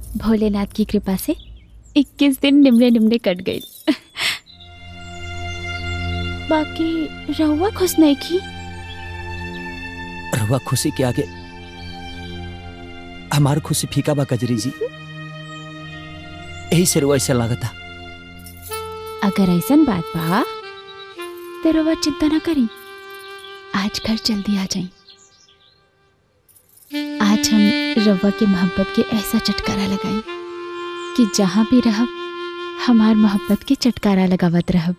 भोलेनाथ की कृपा से 21 दिन निमले निमले कट गई बाकी रहुआ खुश नहीं की रहुआ खुशी के आगे हमार खुशी फीका बा कजरी जी यही से रुआ ऐसा लागता अगर ऐसन बात बा तो रहुआ चिंता ना करी आज घर जल्दी आ जाई आज हम रवा के मोहब्बत के ऐसा चटकारा लगाई कि जहाँ भी रहब हमार मोहब्बत के चटकारा लगावत रहब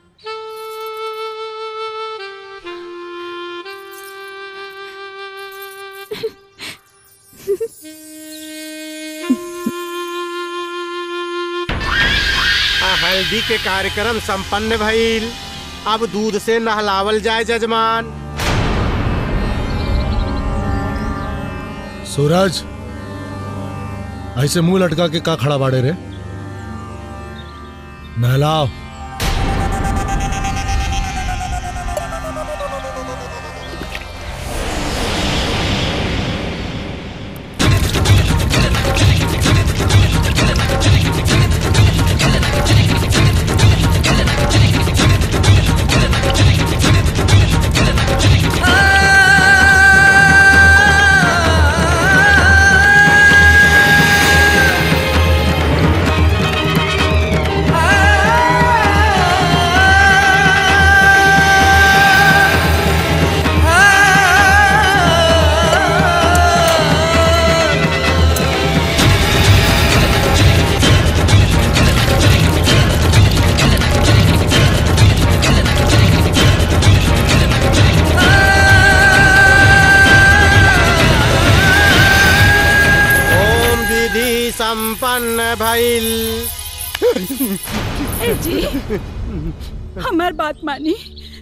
आ, हल्दी के कार्यक्रम संपन्न भइल अब दूध से नहलावल जाए जजमान सूरज ऐसे मुंह लटका के का खड़ा बाड़े रे नहलाओ ओम विधि संपन्न भइल ए जी हमार बात मानी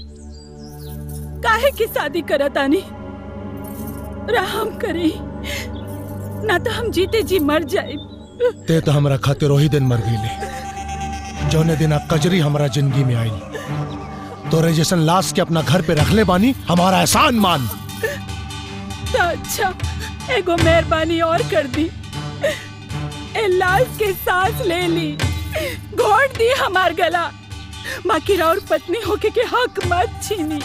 काहे की शादी करत आनी राम करे ना तो हम जीते जी मर जाए ते तो हमरा खातिर वही दिन मर गईले जौने दिन आ कजरी हमरा जिंदगी में आई तोरे जैसन लाश के अपना घर पे रख ले बानी हमारा एहसान मान तो अच्छा एगो मेहरबानी और कर दी ए लाश के सांस ले ली घोट दी हमार गला माकिर और पत्नी होके के हक मत छीनी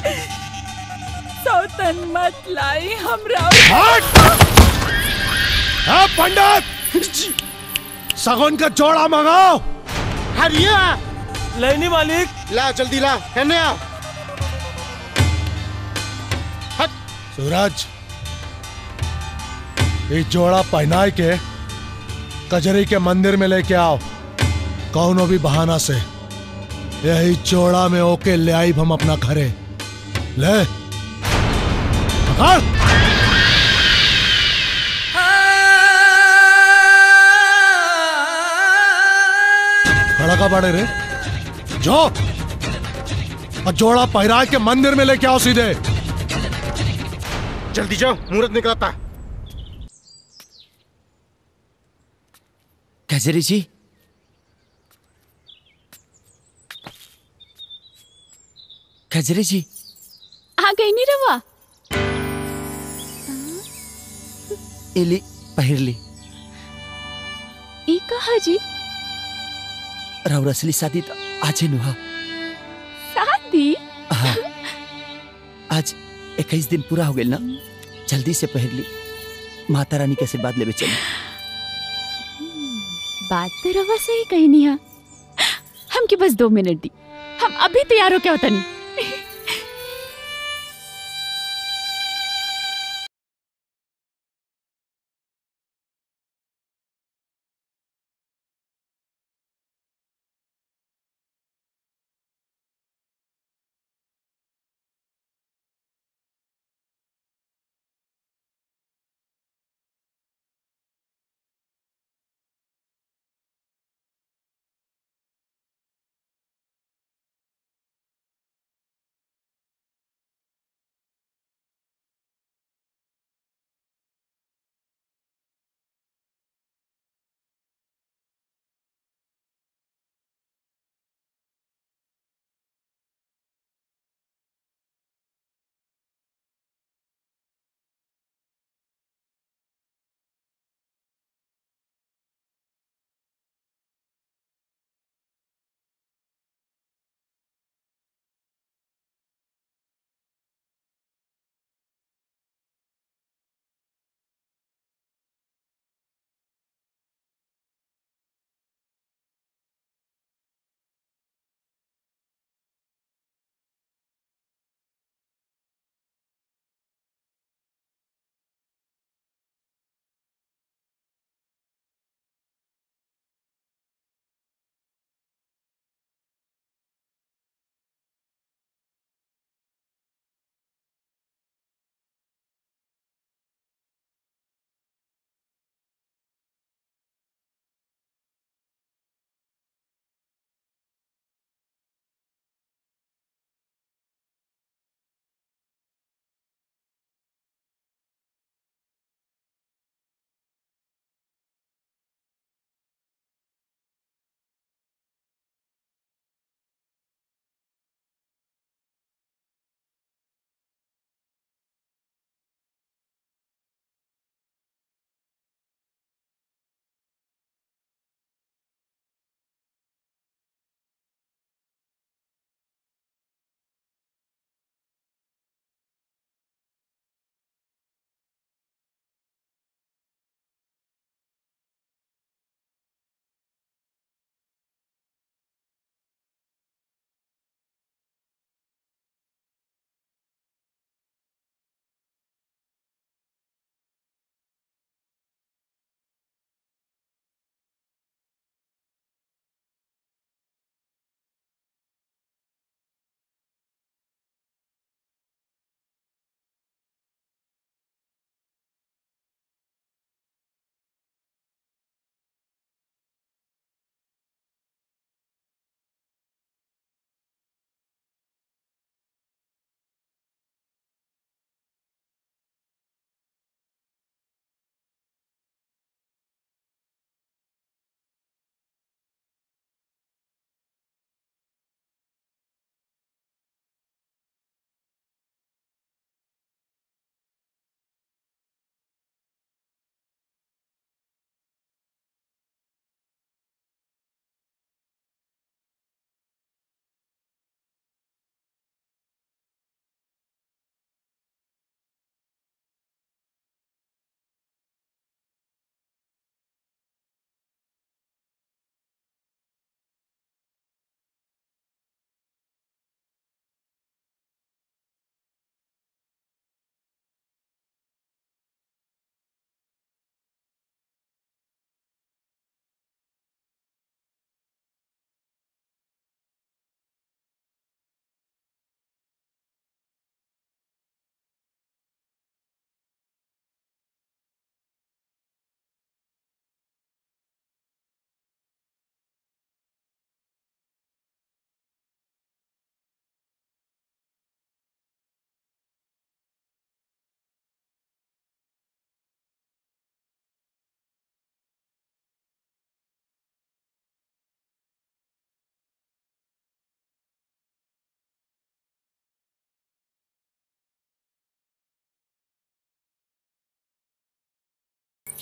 सौतन मत लाई हमरा हाँ पंडित सगुन का जोड़ा मंगाओ हरिया लेनी मालिक ला जल्दी ला कहने आ सूरज ये जोड़ा पहनाए के कजरी के मंदिर में लेके आओ कौनो भी बहाना से यही जोड़ा में ओके ले आई हम अपना घरे ले पकड़ खड़ा का बड़े रे जो और जोड़ा पहरा के मंदिर में लेके आओ सीधे जल्दी जाओ मुहूर्त निकलता है कजरी जी कजरी जी आ गई नी रवा एली पहिरली ई कहा जी राउर असली शादी तो आज ही नुहा शादी हाँ आज इक्कीस दिन पूरा हो गया ना जल्दी से पहर ली माता रानी के आशीर्वाद लेवे चली बात तो रवा सही कही नहीं है हमके बस दो मिनट दी हम अभी तैयार हो क्या होता नहीं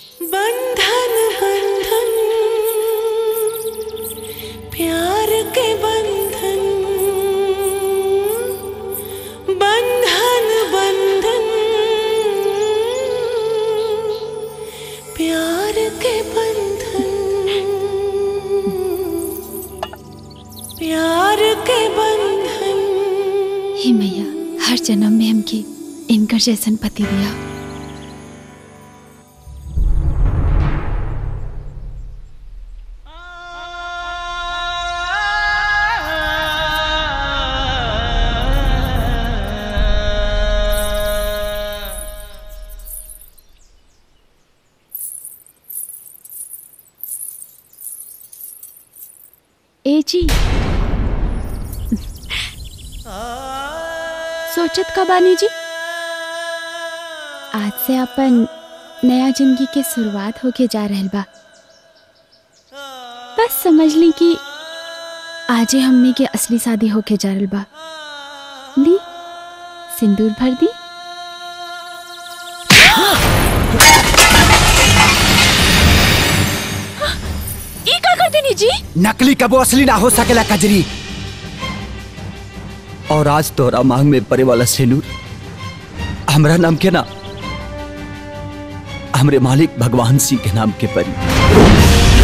बंधन बंधन प्यार के बंधन बंधन बंधन प्यार के बंधन प्यार के बंधन हे मैया हर जन्म में हमके इनकर जैसन पति दिया ए जी सोचत का बानी जी आज से अपन नया जिंदगी के शुरुआत होके जा रहल बा बस समझ ली कि आजे हमने के असली शादी होके जा रहल बा ली सिंदूर भर दी ई का कर देनी जी नकली कबो असली ना हो सकेला कजरी और आज तोरा मांग में पड़े वाला सेनूर हमरा नाम के ना हमरे मालिक भगवान सिंह के नाम के परी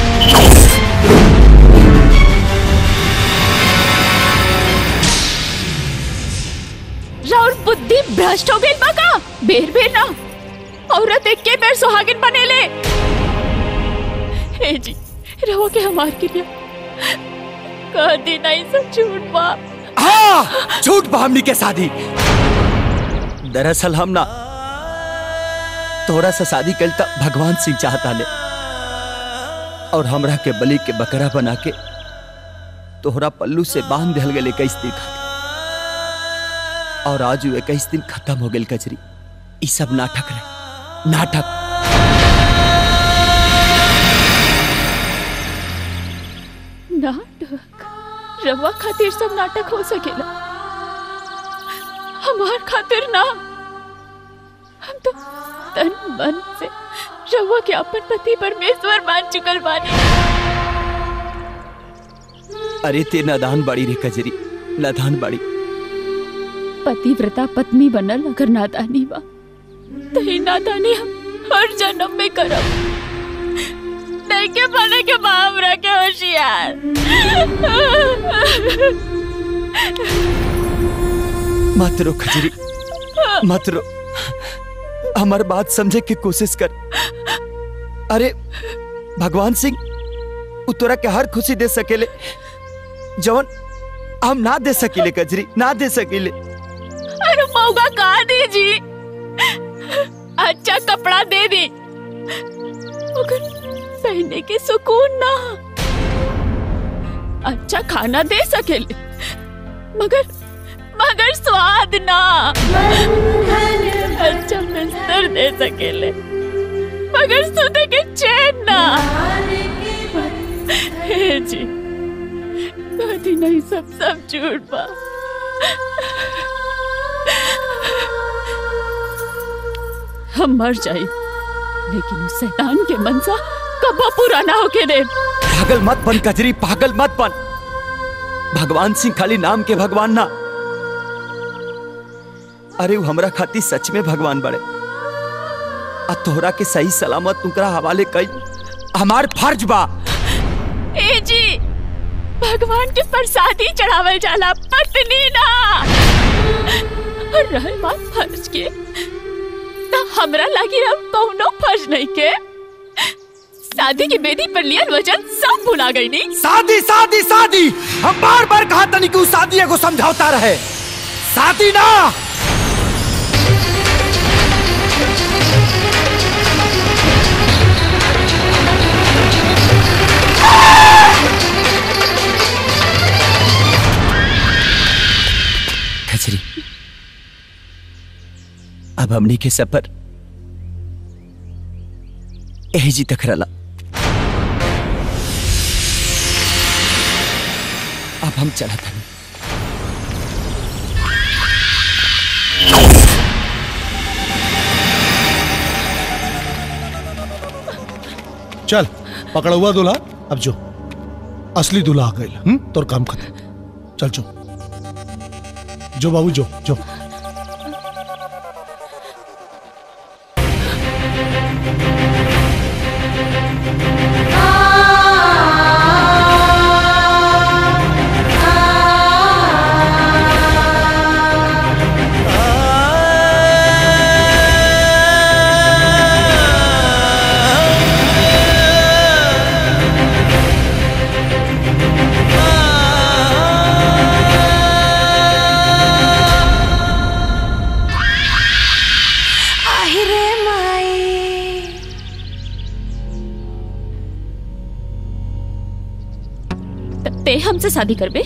राउर बुद्धि भ्रष्ट हो गई बा का बेर बेर ना औरत एक के बेर सुहागिन बनेले हे जी रहो के हमार के लिए कह दी नहीं सब झूठ बा हाँ झूठ बा हमनी के शादी दरअसल हम ना तोरा से शादी कल तक भगवान सिंह चाहता ले और हमरा के बलि के बकरा बना के तोहरा पल्लू से बांध दिल गए इक्कीस दिन खातिर और आज वो इक्कीस दिन खत्म हो गए कचरी ई सब नाटक रहे नाटक नाटक रवा खातिर सब नाटक हो सकेला हमार खातिर ना हम तो तन मन से रवा के अपन पति परमेश्वर मान चुकल बानी अरे ते नादान बाड़ी रे कजरी नादान बाड़ी पतिव्रता पत्नी बनल अगर नादानी बा तो ही नादानी हम हर जन्म में करब नहीं के बने के बाप रखे होशियार मत रो खजरी मत रो हमार बात समझे की कोशिश कर अरे भगवान सिंह उ तोरा के हर खुशी दे सकेले जवन हम ना दे सकीले कजरी ना दे सकीले अरे मौका कहा दे जी अच्छा कपड़ा दे दे मगर पहनने के सुकून ना अच्छा खाना दे सकेले मगर मगर स्वाद ना अच्छा बिस्तर दे सकेले मगर सोते के चैन ना हे जी कभी नहीं सब सब झूठ बा हम मर जाए लेकिन उस शैतान के मनसा कबो पूरा ना होके दे पागल मत बन कजरी पागल मत बन भगवान सिंह खाली नाम के भगवान ना अरे वो हमरा खातिर सच में भगवान बड़े आ तोहरा के सही सलामत तुकरा हवाले कई हमार फर्ज बा ए जी भगवान के प्रसादी चढ़ावल जाला पत्नी ना और रहल बात फर्ज के ना हमरा लागी अब कौनो फर्ज नहीं के शादी की बेदी पर लियल वजन सब भुला गई नहीं शादी शादी शादी हम बार बार कहा तनी कि उस शादी को समझौता रहे शादी ना खचरी अब हमनी के सफर यही जी तक रला अब हम चला था चल पकड़ा हुआ दूल्हा अब जो असली दूल्हा आ गई तोर काम खत्म चल जो जो बाबू जो जो আহিरे माई ते हमसे शादी करबे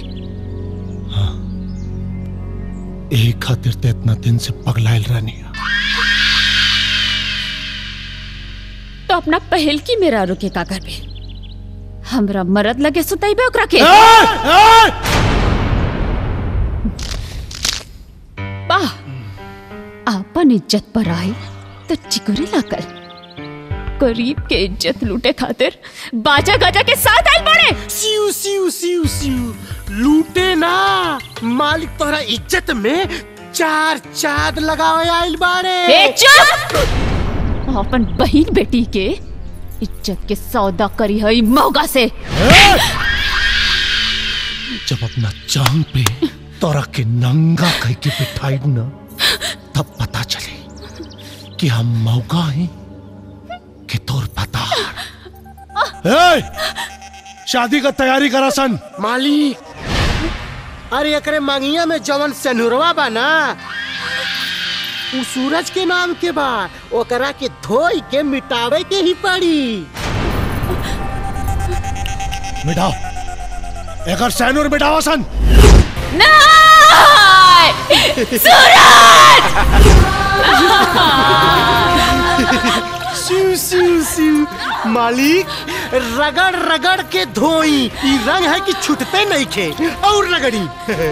यही खातिर ते इतना दिन से पगलायल रहनी तो अपना पहल की मेरा रुके का करबे हमरा मरद लगे सुताइबे ओकरा के वाह आपन इज्जत पर आई तो चिकुरे लाकर गरीब के इज्जत लूटे खातिर बाजा गाजा के साथ आइल बड़े सिउ सिउ सिउ सिउ लूटे ना मालिक तोहरा इज्जत में चार चाद लगावे आइल बाड़े ए चुप अपन बहन बेटी के इज्जत के सौदा करी है मौगा से जब अपना जान पे तोरा के नंगा कह के बिठाई ना तब पता चले कि हम मौका हैं कि तोर पता ए, शादी का तैयारी करा सन मालिक अरे एकरे मांगिया में जवन सनुरवा बा ना उ सूरज के नाम के बा ओकरा के धोई के मिटावे के ही पड़ी मिटाओ एकर सैनूर मिटाओ सन सिउ सिउ सिउ मालिक रगड़ रगड़ के धोई ई रंग है कि छूटते नहीं खे और रगड़ी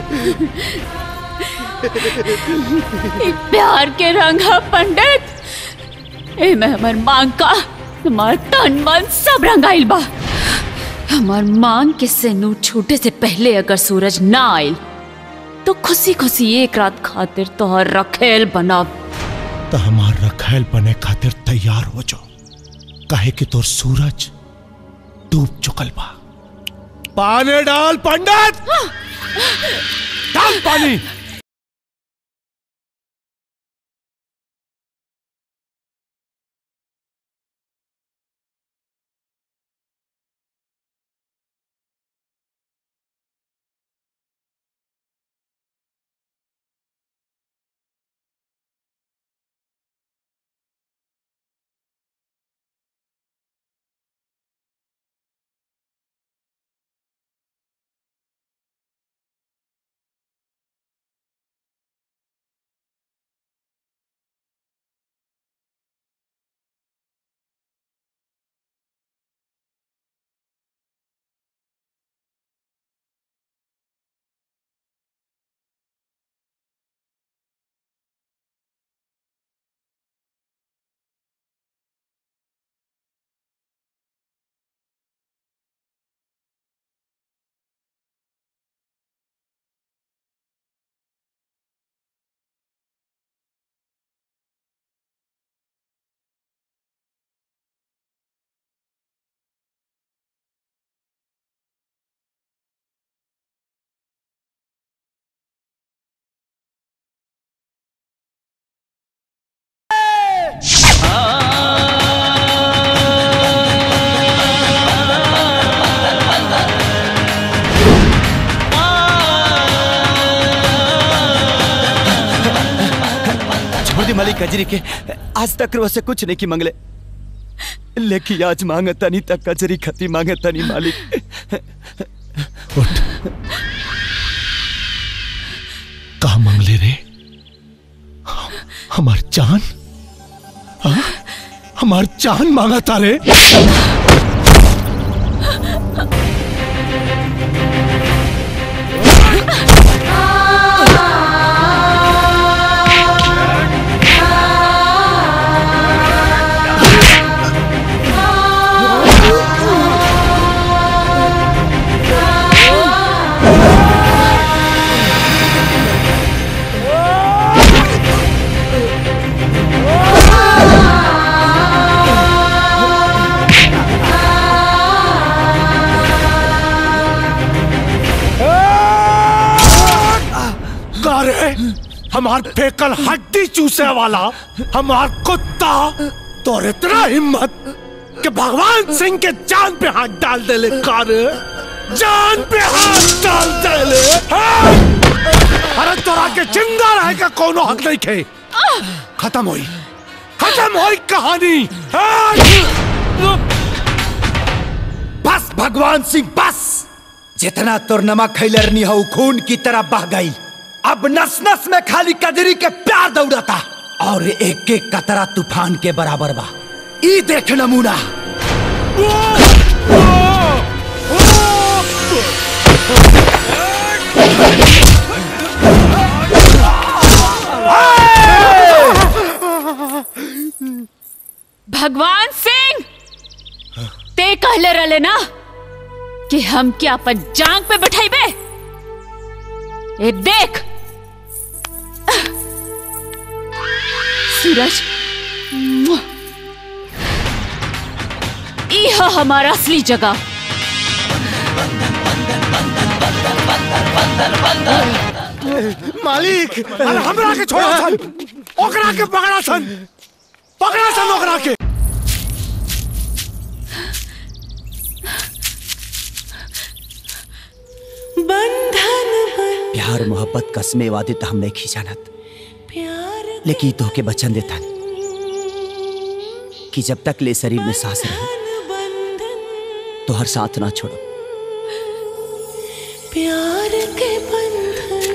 ई प्यार के रंग है पंडित ए में हमर मांग का हमार तन मन सब रंगाइल बा हमार मांग के सेनूर छूटे से पहले अगर सूरज ना आइल तो खुशी खुशी एक रात खातिर तोहर रखेल बनब तो हमार रखैल बने खातिर तैयार हो जाओ काहे कि तोर सूरज डूब चुकल बा पानी डाल पंडित डाल पानी छोड़ दी मालिक कजरी के आज तक रो से कुछ नहीं की मंगले लेकिन आज मांगे तनी तक कजरी खती मांगे तनी मालिक कहा मंगले रे हमार जान हाँ? हमार जान मांगा था रे Ah! हमार फेकल हड्डी चूसे वाला हमार कुत्ता तो इतना हिम्मत कि भगवान सिंह के जान पे हाथ डाल दे ले कार जान पे हाथ डाल दे ले हाँ! अरे तोरा के जिंदा रहे का कोनो हक नहीं खे खत्म हुई खत्म हुई कहानी हाँ! बस भगवान सिंह बस जितना तोर नमक खैलरनी हो खून की तरह बह गई अब नस नस में खाली कजरी के प्यार दौड़ता और एक एक कतरा तूफान के बराबर बा ई देख नमूना भगवान सिंह ते कहले रहले ना कि हम क्या अपन जांग पे बैठाइबे ए देख सूरज ई है हमारा असली जगह मालिक अरे हमरा के छोड़ा सन ओकरा के पकड़ा सन पकड़ा सन ओकरा के बंधन प्यार मोहब्बत कसमे वादे तो हम नहीं खींचानत लेकिन तो के बचन देता कि जब तक ले शरीर में सांस रहे तो हर साथ ना छोड़ो प्यार के बंधन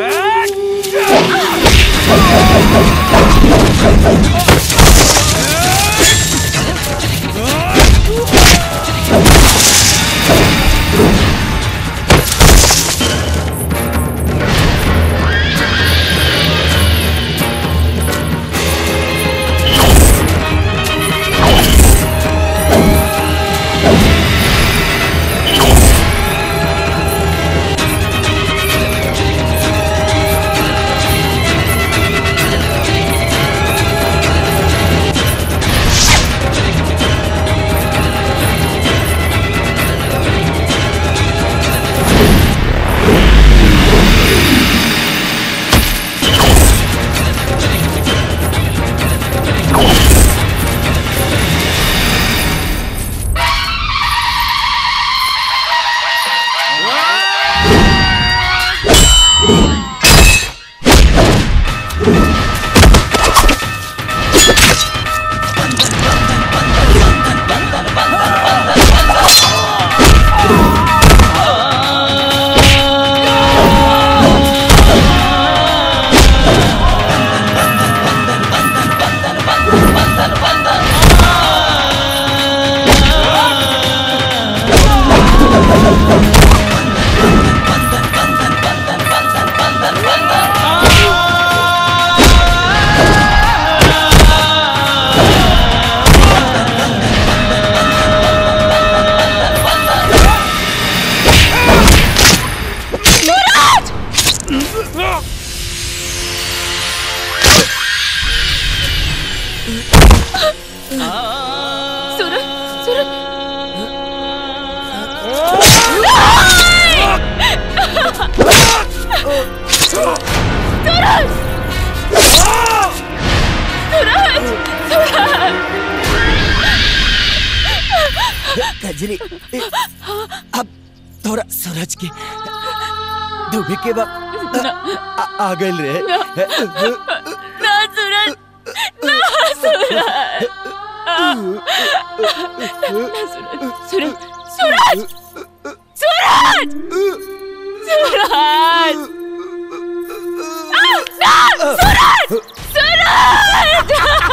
सूरज सूरज सूरज सूरज सूरज कजरी अब थोड़ा सूरज की डूबे के बाद आ, आ गए रे ना सूरज ना सूरज सूरज सूरज सूरज सूरज सूरज ना सूरज सूरज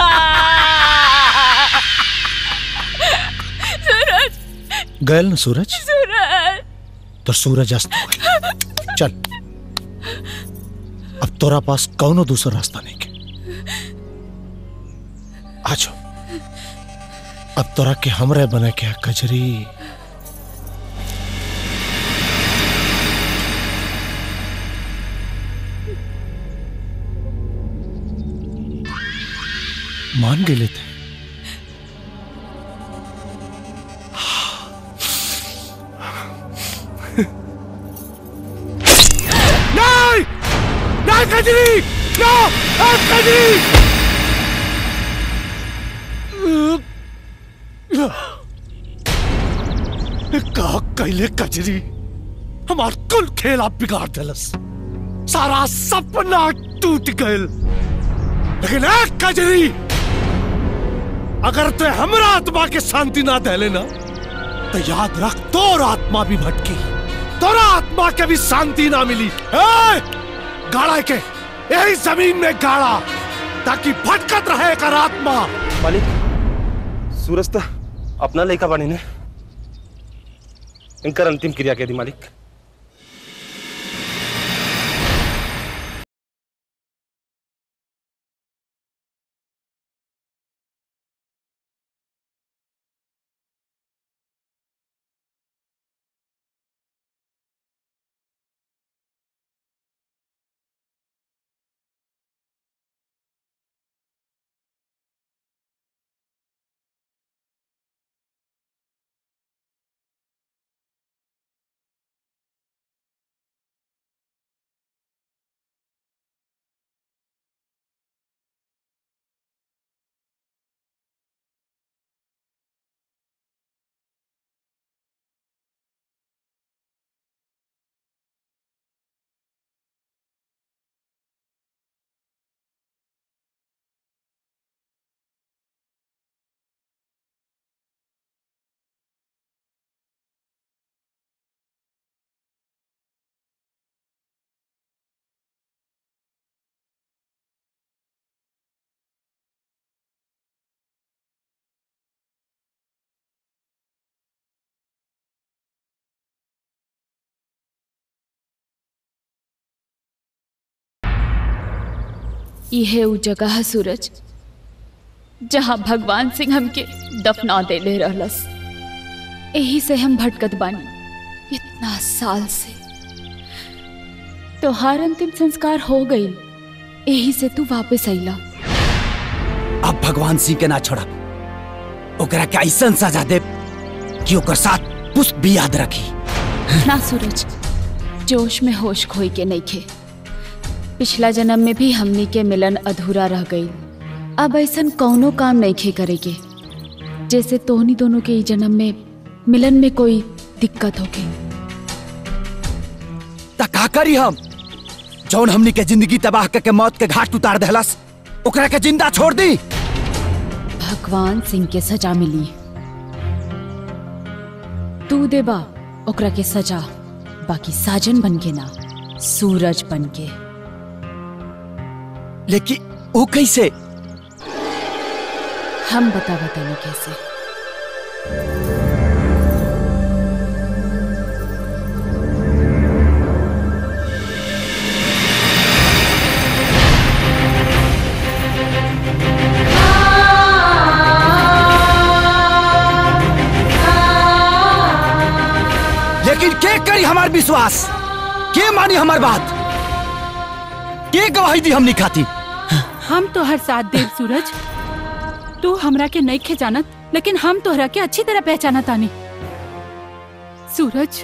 सूरज गए ना सूरज सूरज तो सूरज अस्त हो गई चल अब तोरा पास कौनो दूसरा रास्ता नहीं के आ जाओ अब तोरा के हमरे बने के कजरी मान गेले थे नहीं नहीं कजरी ना ए, कजरी का कैले कजरी हमार कुल खेला बिगाड़ दिलस सारा सपना टूट गयल लेकिन एक कजरी अगर तू हमरा आत्मा के शांति ना दे लेना तो याद रख तोर आत्मा भी भटकी तोरा आत्मा के भी शांति ना मिली ए! गाड़ा के यही जमीन में गाड़ा ताकि भटकत रहे कर आत्मा मालिक सूरज तो अपना लड़का बने ने इनकर अंतिम क्रिया के दी मालिक यह उ जगह है सूरज जहाँ भगवान सिंह हमके दफना देले रहलस यही से हम भटकत बानी इतना साल से तोहार अंतिम संस्कार हो गई यही से तू वापस अइला अब भगवान सिंह के ना छोड़ा ओकरा के ऐसन सजा दे कि ओकर साथ पुष्प भी याद रखी ना सूरज जोश में होश खोई के नहीं खे पिछला जन्म में भी हमनी के मिलन अधूरा रह गई अब ऐसन कौनो काम नहीं खे करेगे जैसे तोहनी दोनों के ई जन्म में मिलन में कोई दिक्कत होके त का करी हम जौन हमनी के जिंदगी तबाह करके मौत के घाट उतार देहलस ओकरा के जिंदा छोड़ दी भगवान सिंह के सजा मिली तू देबा ओकरा के सजा बाकी साजन बन के ना सूरज बन के लेकिन वो कैसे हम बता बताने कैसे लेकिन के करी हमार विश्वास के मानी हमार बात के गवाही दी हमनी खाती हम तो हर साथ देव सूरज तू हमरा के नहीं खे जानत लेकिन हम तोहरा के अच्छी तरह पहचाना तानी सूरज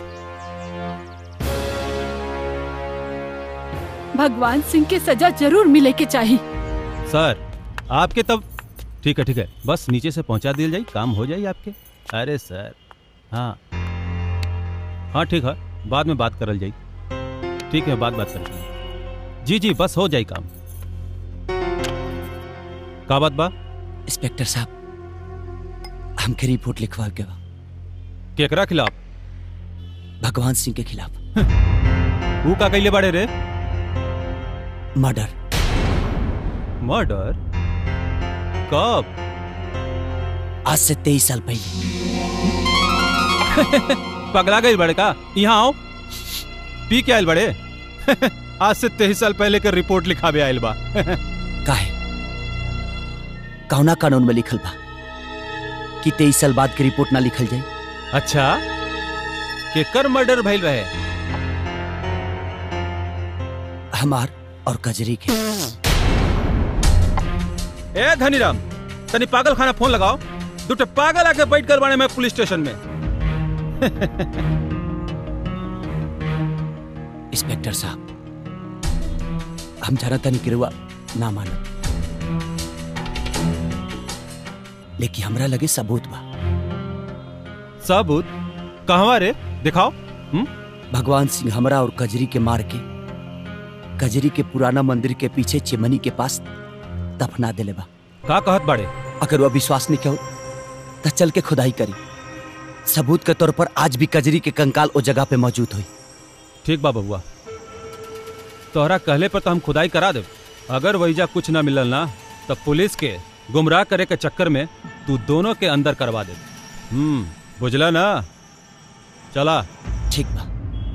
भगवान सिंह के सजा जरूर मिले के चाहिए सर आपके तब ठीक है ठीक है बस नीचे से पहुंचा दिया जाए काम हो जाए आपके अरे सर हाँ हाँ ठीक है बाद में बात करल जाए ठीक है बाद बात कर जी जी बस हो जाए काम का बात बा इंस्पेक्टर साहब हमके रिपोर्ट लिखवा के बा केकरा खिलाफ भगवान सिंह के खिलाफ वो का कैले बाड़े रे मर्डर मर्डर कब आज से तेईस साल पहले पगला गई बड़े का यहाँ आओ पी के आयल बड़े आज से तेईस साल पहले के रिपोर्ट लिखावे आयल बा काहे कौना कानून में लिखल बा कि तेईस साल बाद की रिपोर्ट ना लिखल जाए अच्छा केकर मर्डर भइल रहे हमार और कजरी के ए धनीराम तनी पागल खाना फोन लगाओ दूटे पागल आके बैठ कर बाने में पुलिस स्टेशन में इंस्पेक्टर साहब हम जाना तनी गिरुआ ना मानो लेकिन हमरा लगे सबूत बा सबूत कहवा रे दिखाओ भगवान सिंह हमरा और कजरी के मार के कजरी के पुराना मंदिर के पीछे चिमनी के पास दफना देले बा का कहत बाड़े अगर वह विश्वास नहीं कहो तो चल के खुदाई करी सबूत के तौर पर आज भी कजरी के कंकाल ओ जगह पे मौजूद हुई ठीक बा बबुआ तोहरा कहले पर तो हम खुदाई करा दे अगर वहीजा कुछ ना मिलल ना तो पुलिस के गुमराह करे के चक्कर में तू दोनों के अंदर करवा दे हम्म बुझला ना चला ठीक बा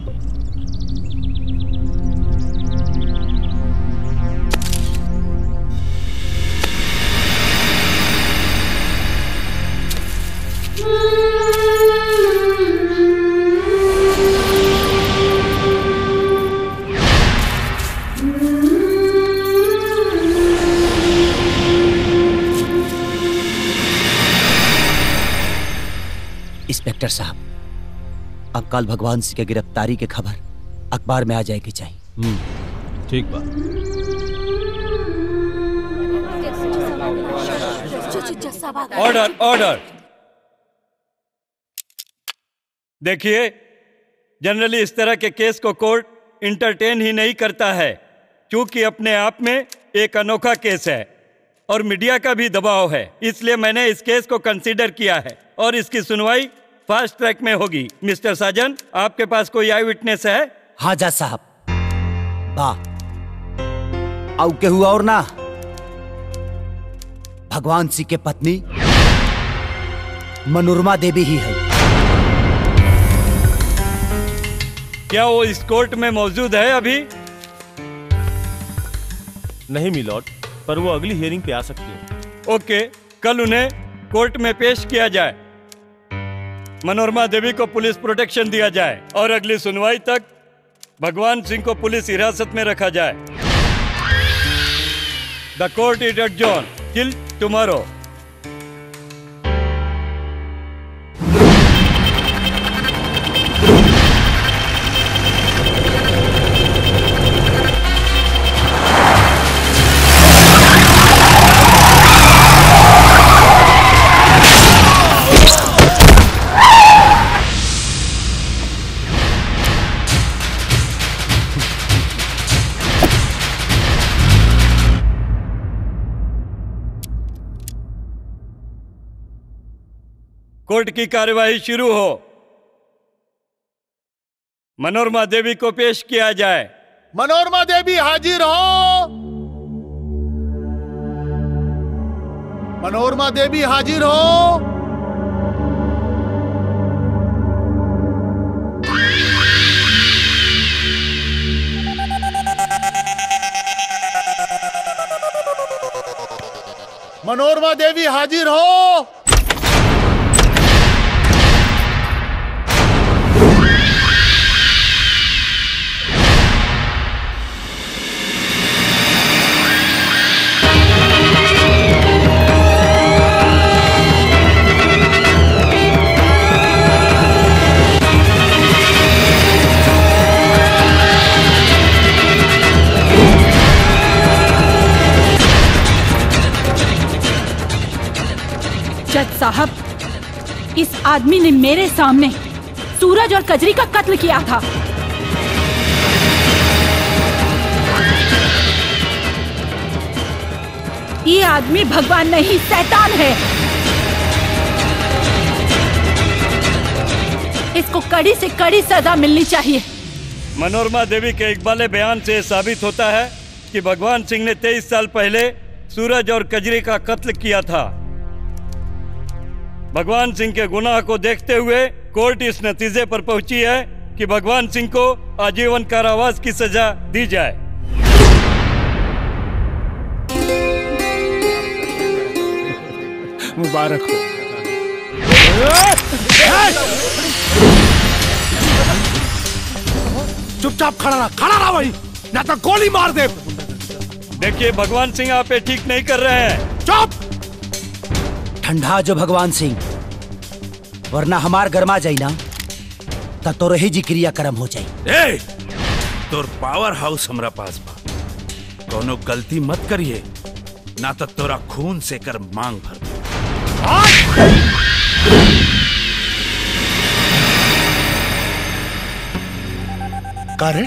इंस्पेक्टर साहब अब कल भगवान सिंह के गिरफ्तारी के खबर अखबार में आ जाएगी चाहिए हम्म ठीक बा ऑर्डर ऑर्डर देखिए जनरली इस तरह के केस को कोर्ट इंटरटेन ही नहीं करता है क्योंकि अपने आप में एक अनोखा केस है और मीडिया का भी दबाव है इसलिए मैंने इस केस को कंसीडर किया है और इसकी सुनवाई फास्ट ट्रैक में होगी मिस्टर साजन आपके पास कोई आई विटनेस है हाँ जज साहब बा आउ के हुआ और ना भगवान सिंह के पत्नी मनोरमा देवी ही है क्या वो इस कोर्ट में मौजूद है अभी नहीं मिलॉर्ड पर वो अगली हियरिंग पे आ सकती है ओके कल उन्हें कोर्ट में पेश किया जाए मनोरमा देवी को पुलिस प्रोटेक्शन दिया जाए और अगली सुनवाई तक भगवान सिंह को पुलिस हिरासत में रखा जाए the court is adjourned till tomorrow court की कार्यवाही शुरू हो मनोरमा देवी को पेश किया जाए मनोरमा देवी हाजिर हो मनोरमा देवी हाजिर हो मनोरमा देवी हाजिर हो जज साहब इस आदमी ने मेरे सामने सूरज और कजरी का कत्ल किया था ये आदमी भगवान नहीं शैतान है इसको कड़ी से कड़ी सजा मिलनी चाहिए मनोरमा देवी के इकबाले बयान से साबित होता है कि भगवान सिंह ने 23 साल पहले सूरज और कजरी का कत्ल किया था भगवान सिंह के गुनाह को देखते हुए कोर्ट इस नतीजे पर पहुंची है कि भगवान सिंह को आजीवन कारावास की सजा दी जाए मुबारक हो चुपचाप खड़ा रहा खड़ा रहा वही ना तो गोली मार दे देखिए भगवान सिंह आप ये ठीक नहीं कर रहे हैं चुप ठंडा जो भगवान सिंह वरना हमार गरमा जाई ना त तो रही जी क्रिया कर्म हो जाई ए तोर पावर हाउस हमरा पास बा कोनो गलती मत करिए ना तो तोरा खून से कर मांग भर दूं। का रे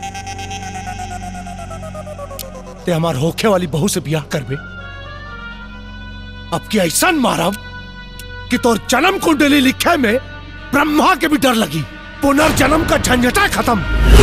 ते हमार होखे वाली बहू से ब्याह करबे अब की ऐसा मारब कि तोर जन्म कुंडली लिखे में ब्रह्मा के भी डर लगी पुनर्जन्म का झंझटा खत्म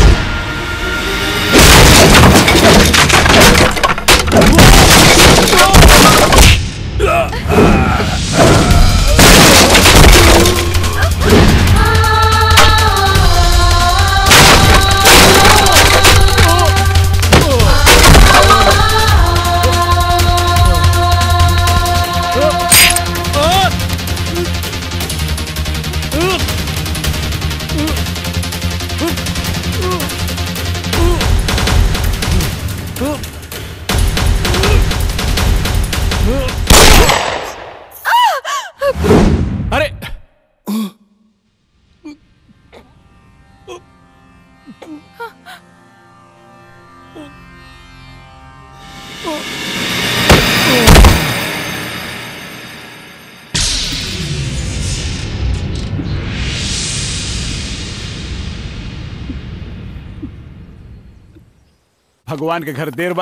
अरे भगवान के घर देर बा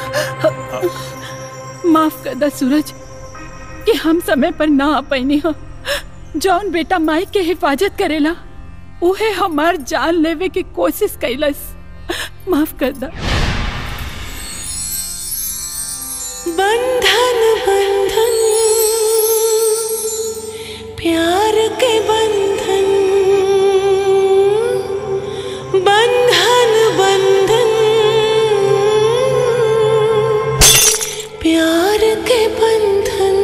माफ कर दा सूरज कि हम समय पर ना आ पैनी हो जौन बेटा माई के हिफाजत करेला उहे हमार जान लेवे की कोशिश कैलस माफ कर दा बंधन बंधन प्यार के बंधन बंधन बंधन प्यार के बंधन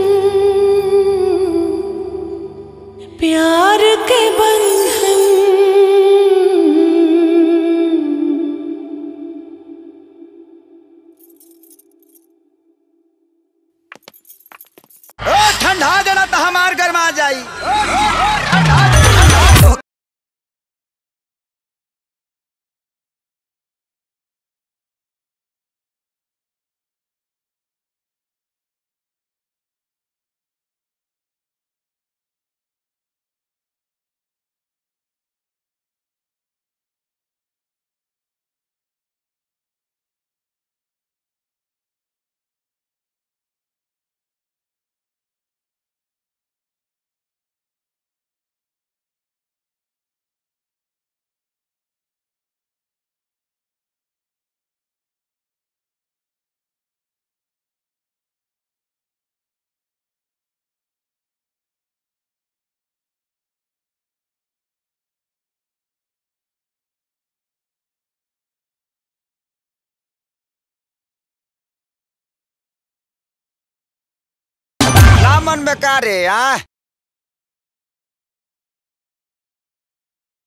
प्यार के बंधन ओ ठंडा देना तो हमार गरमा जाई ना मन में का रे आ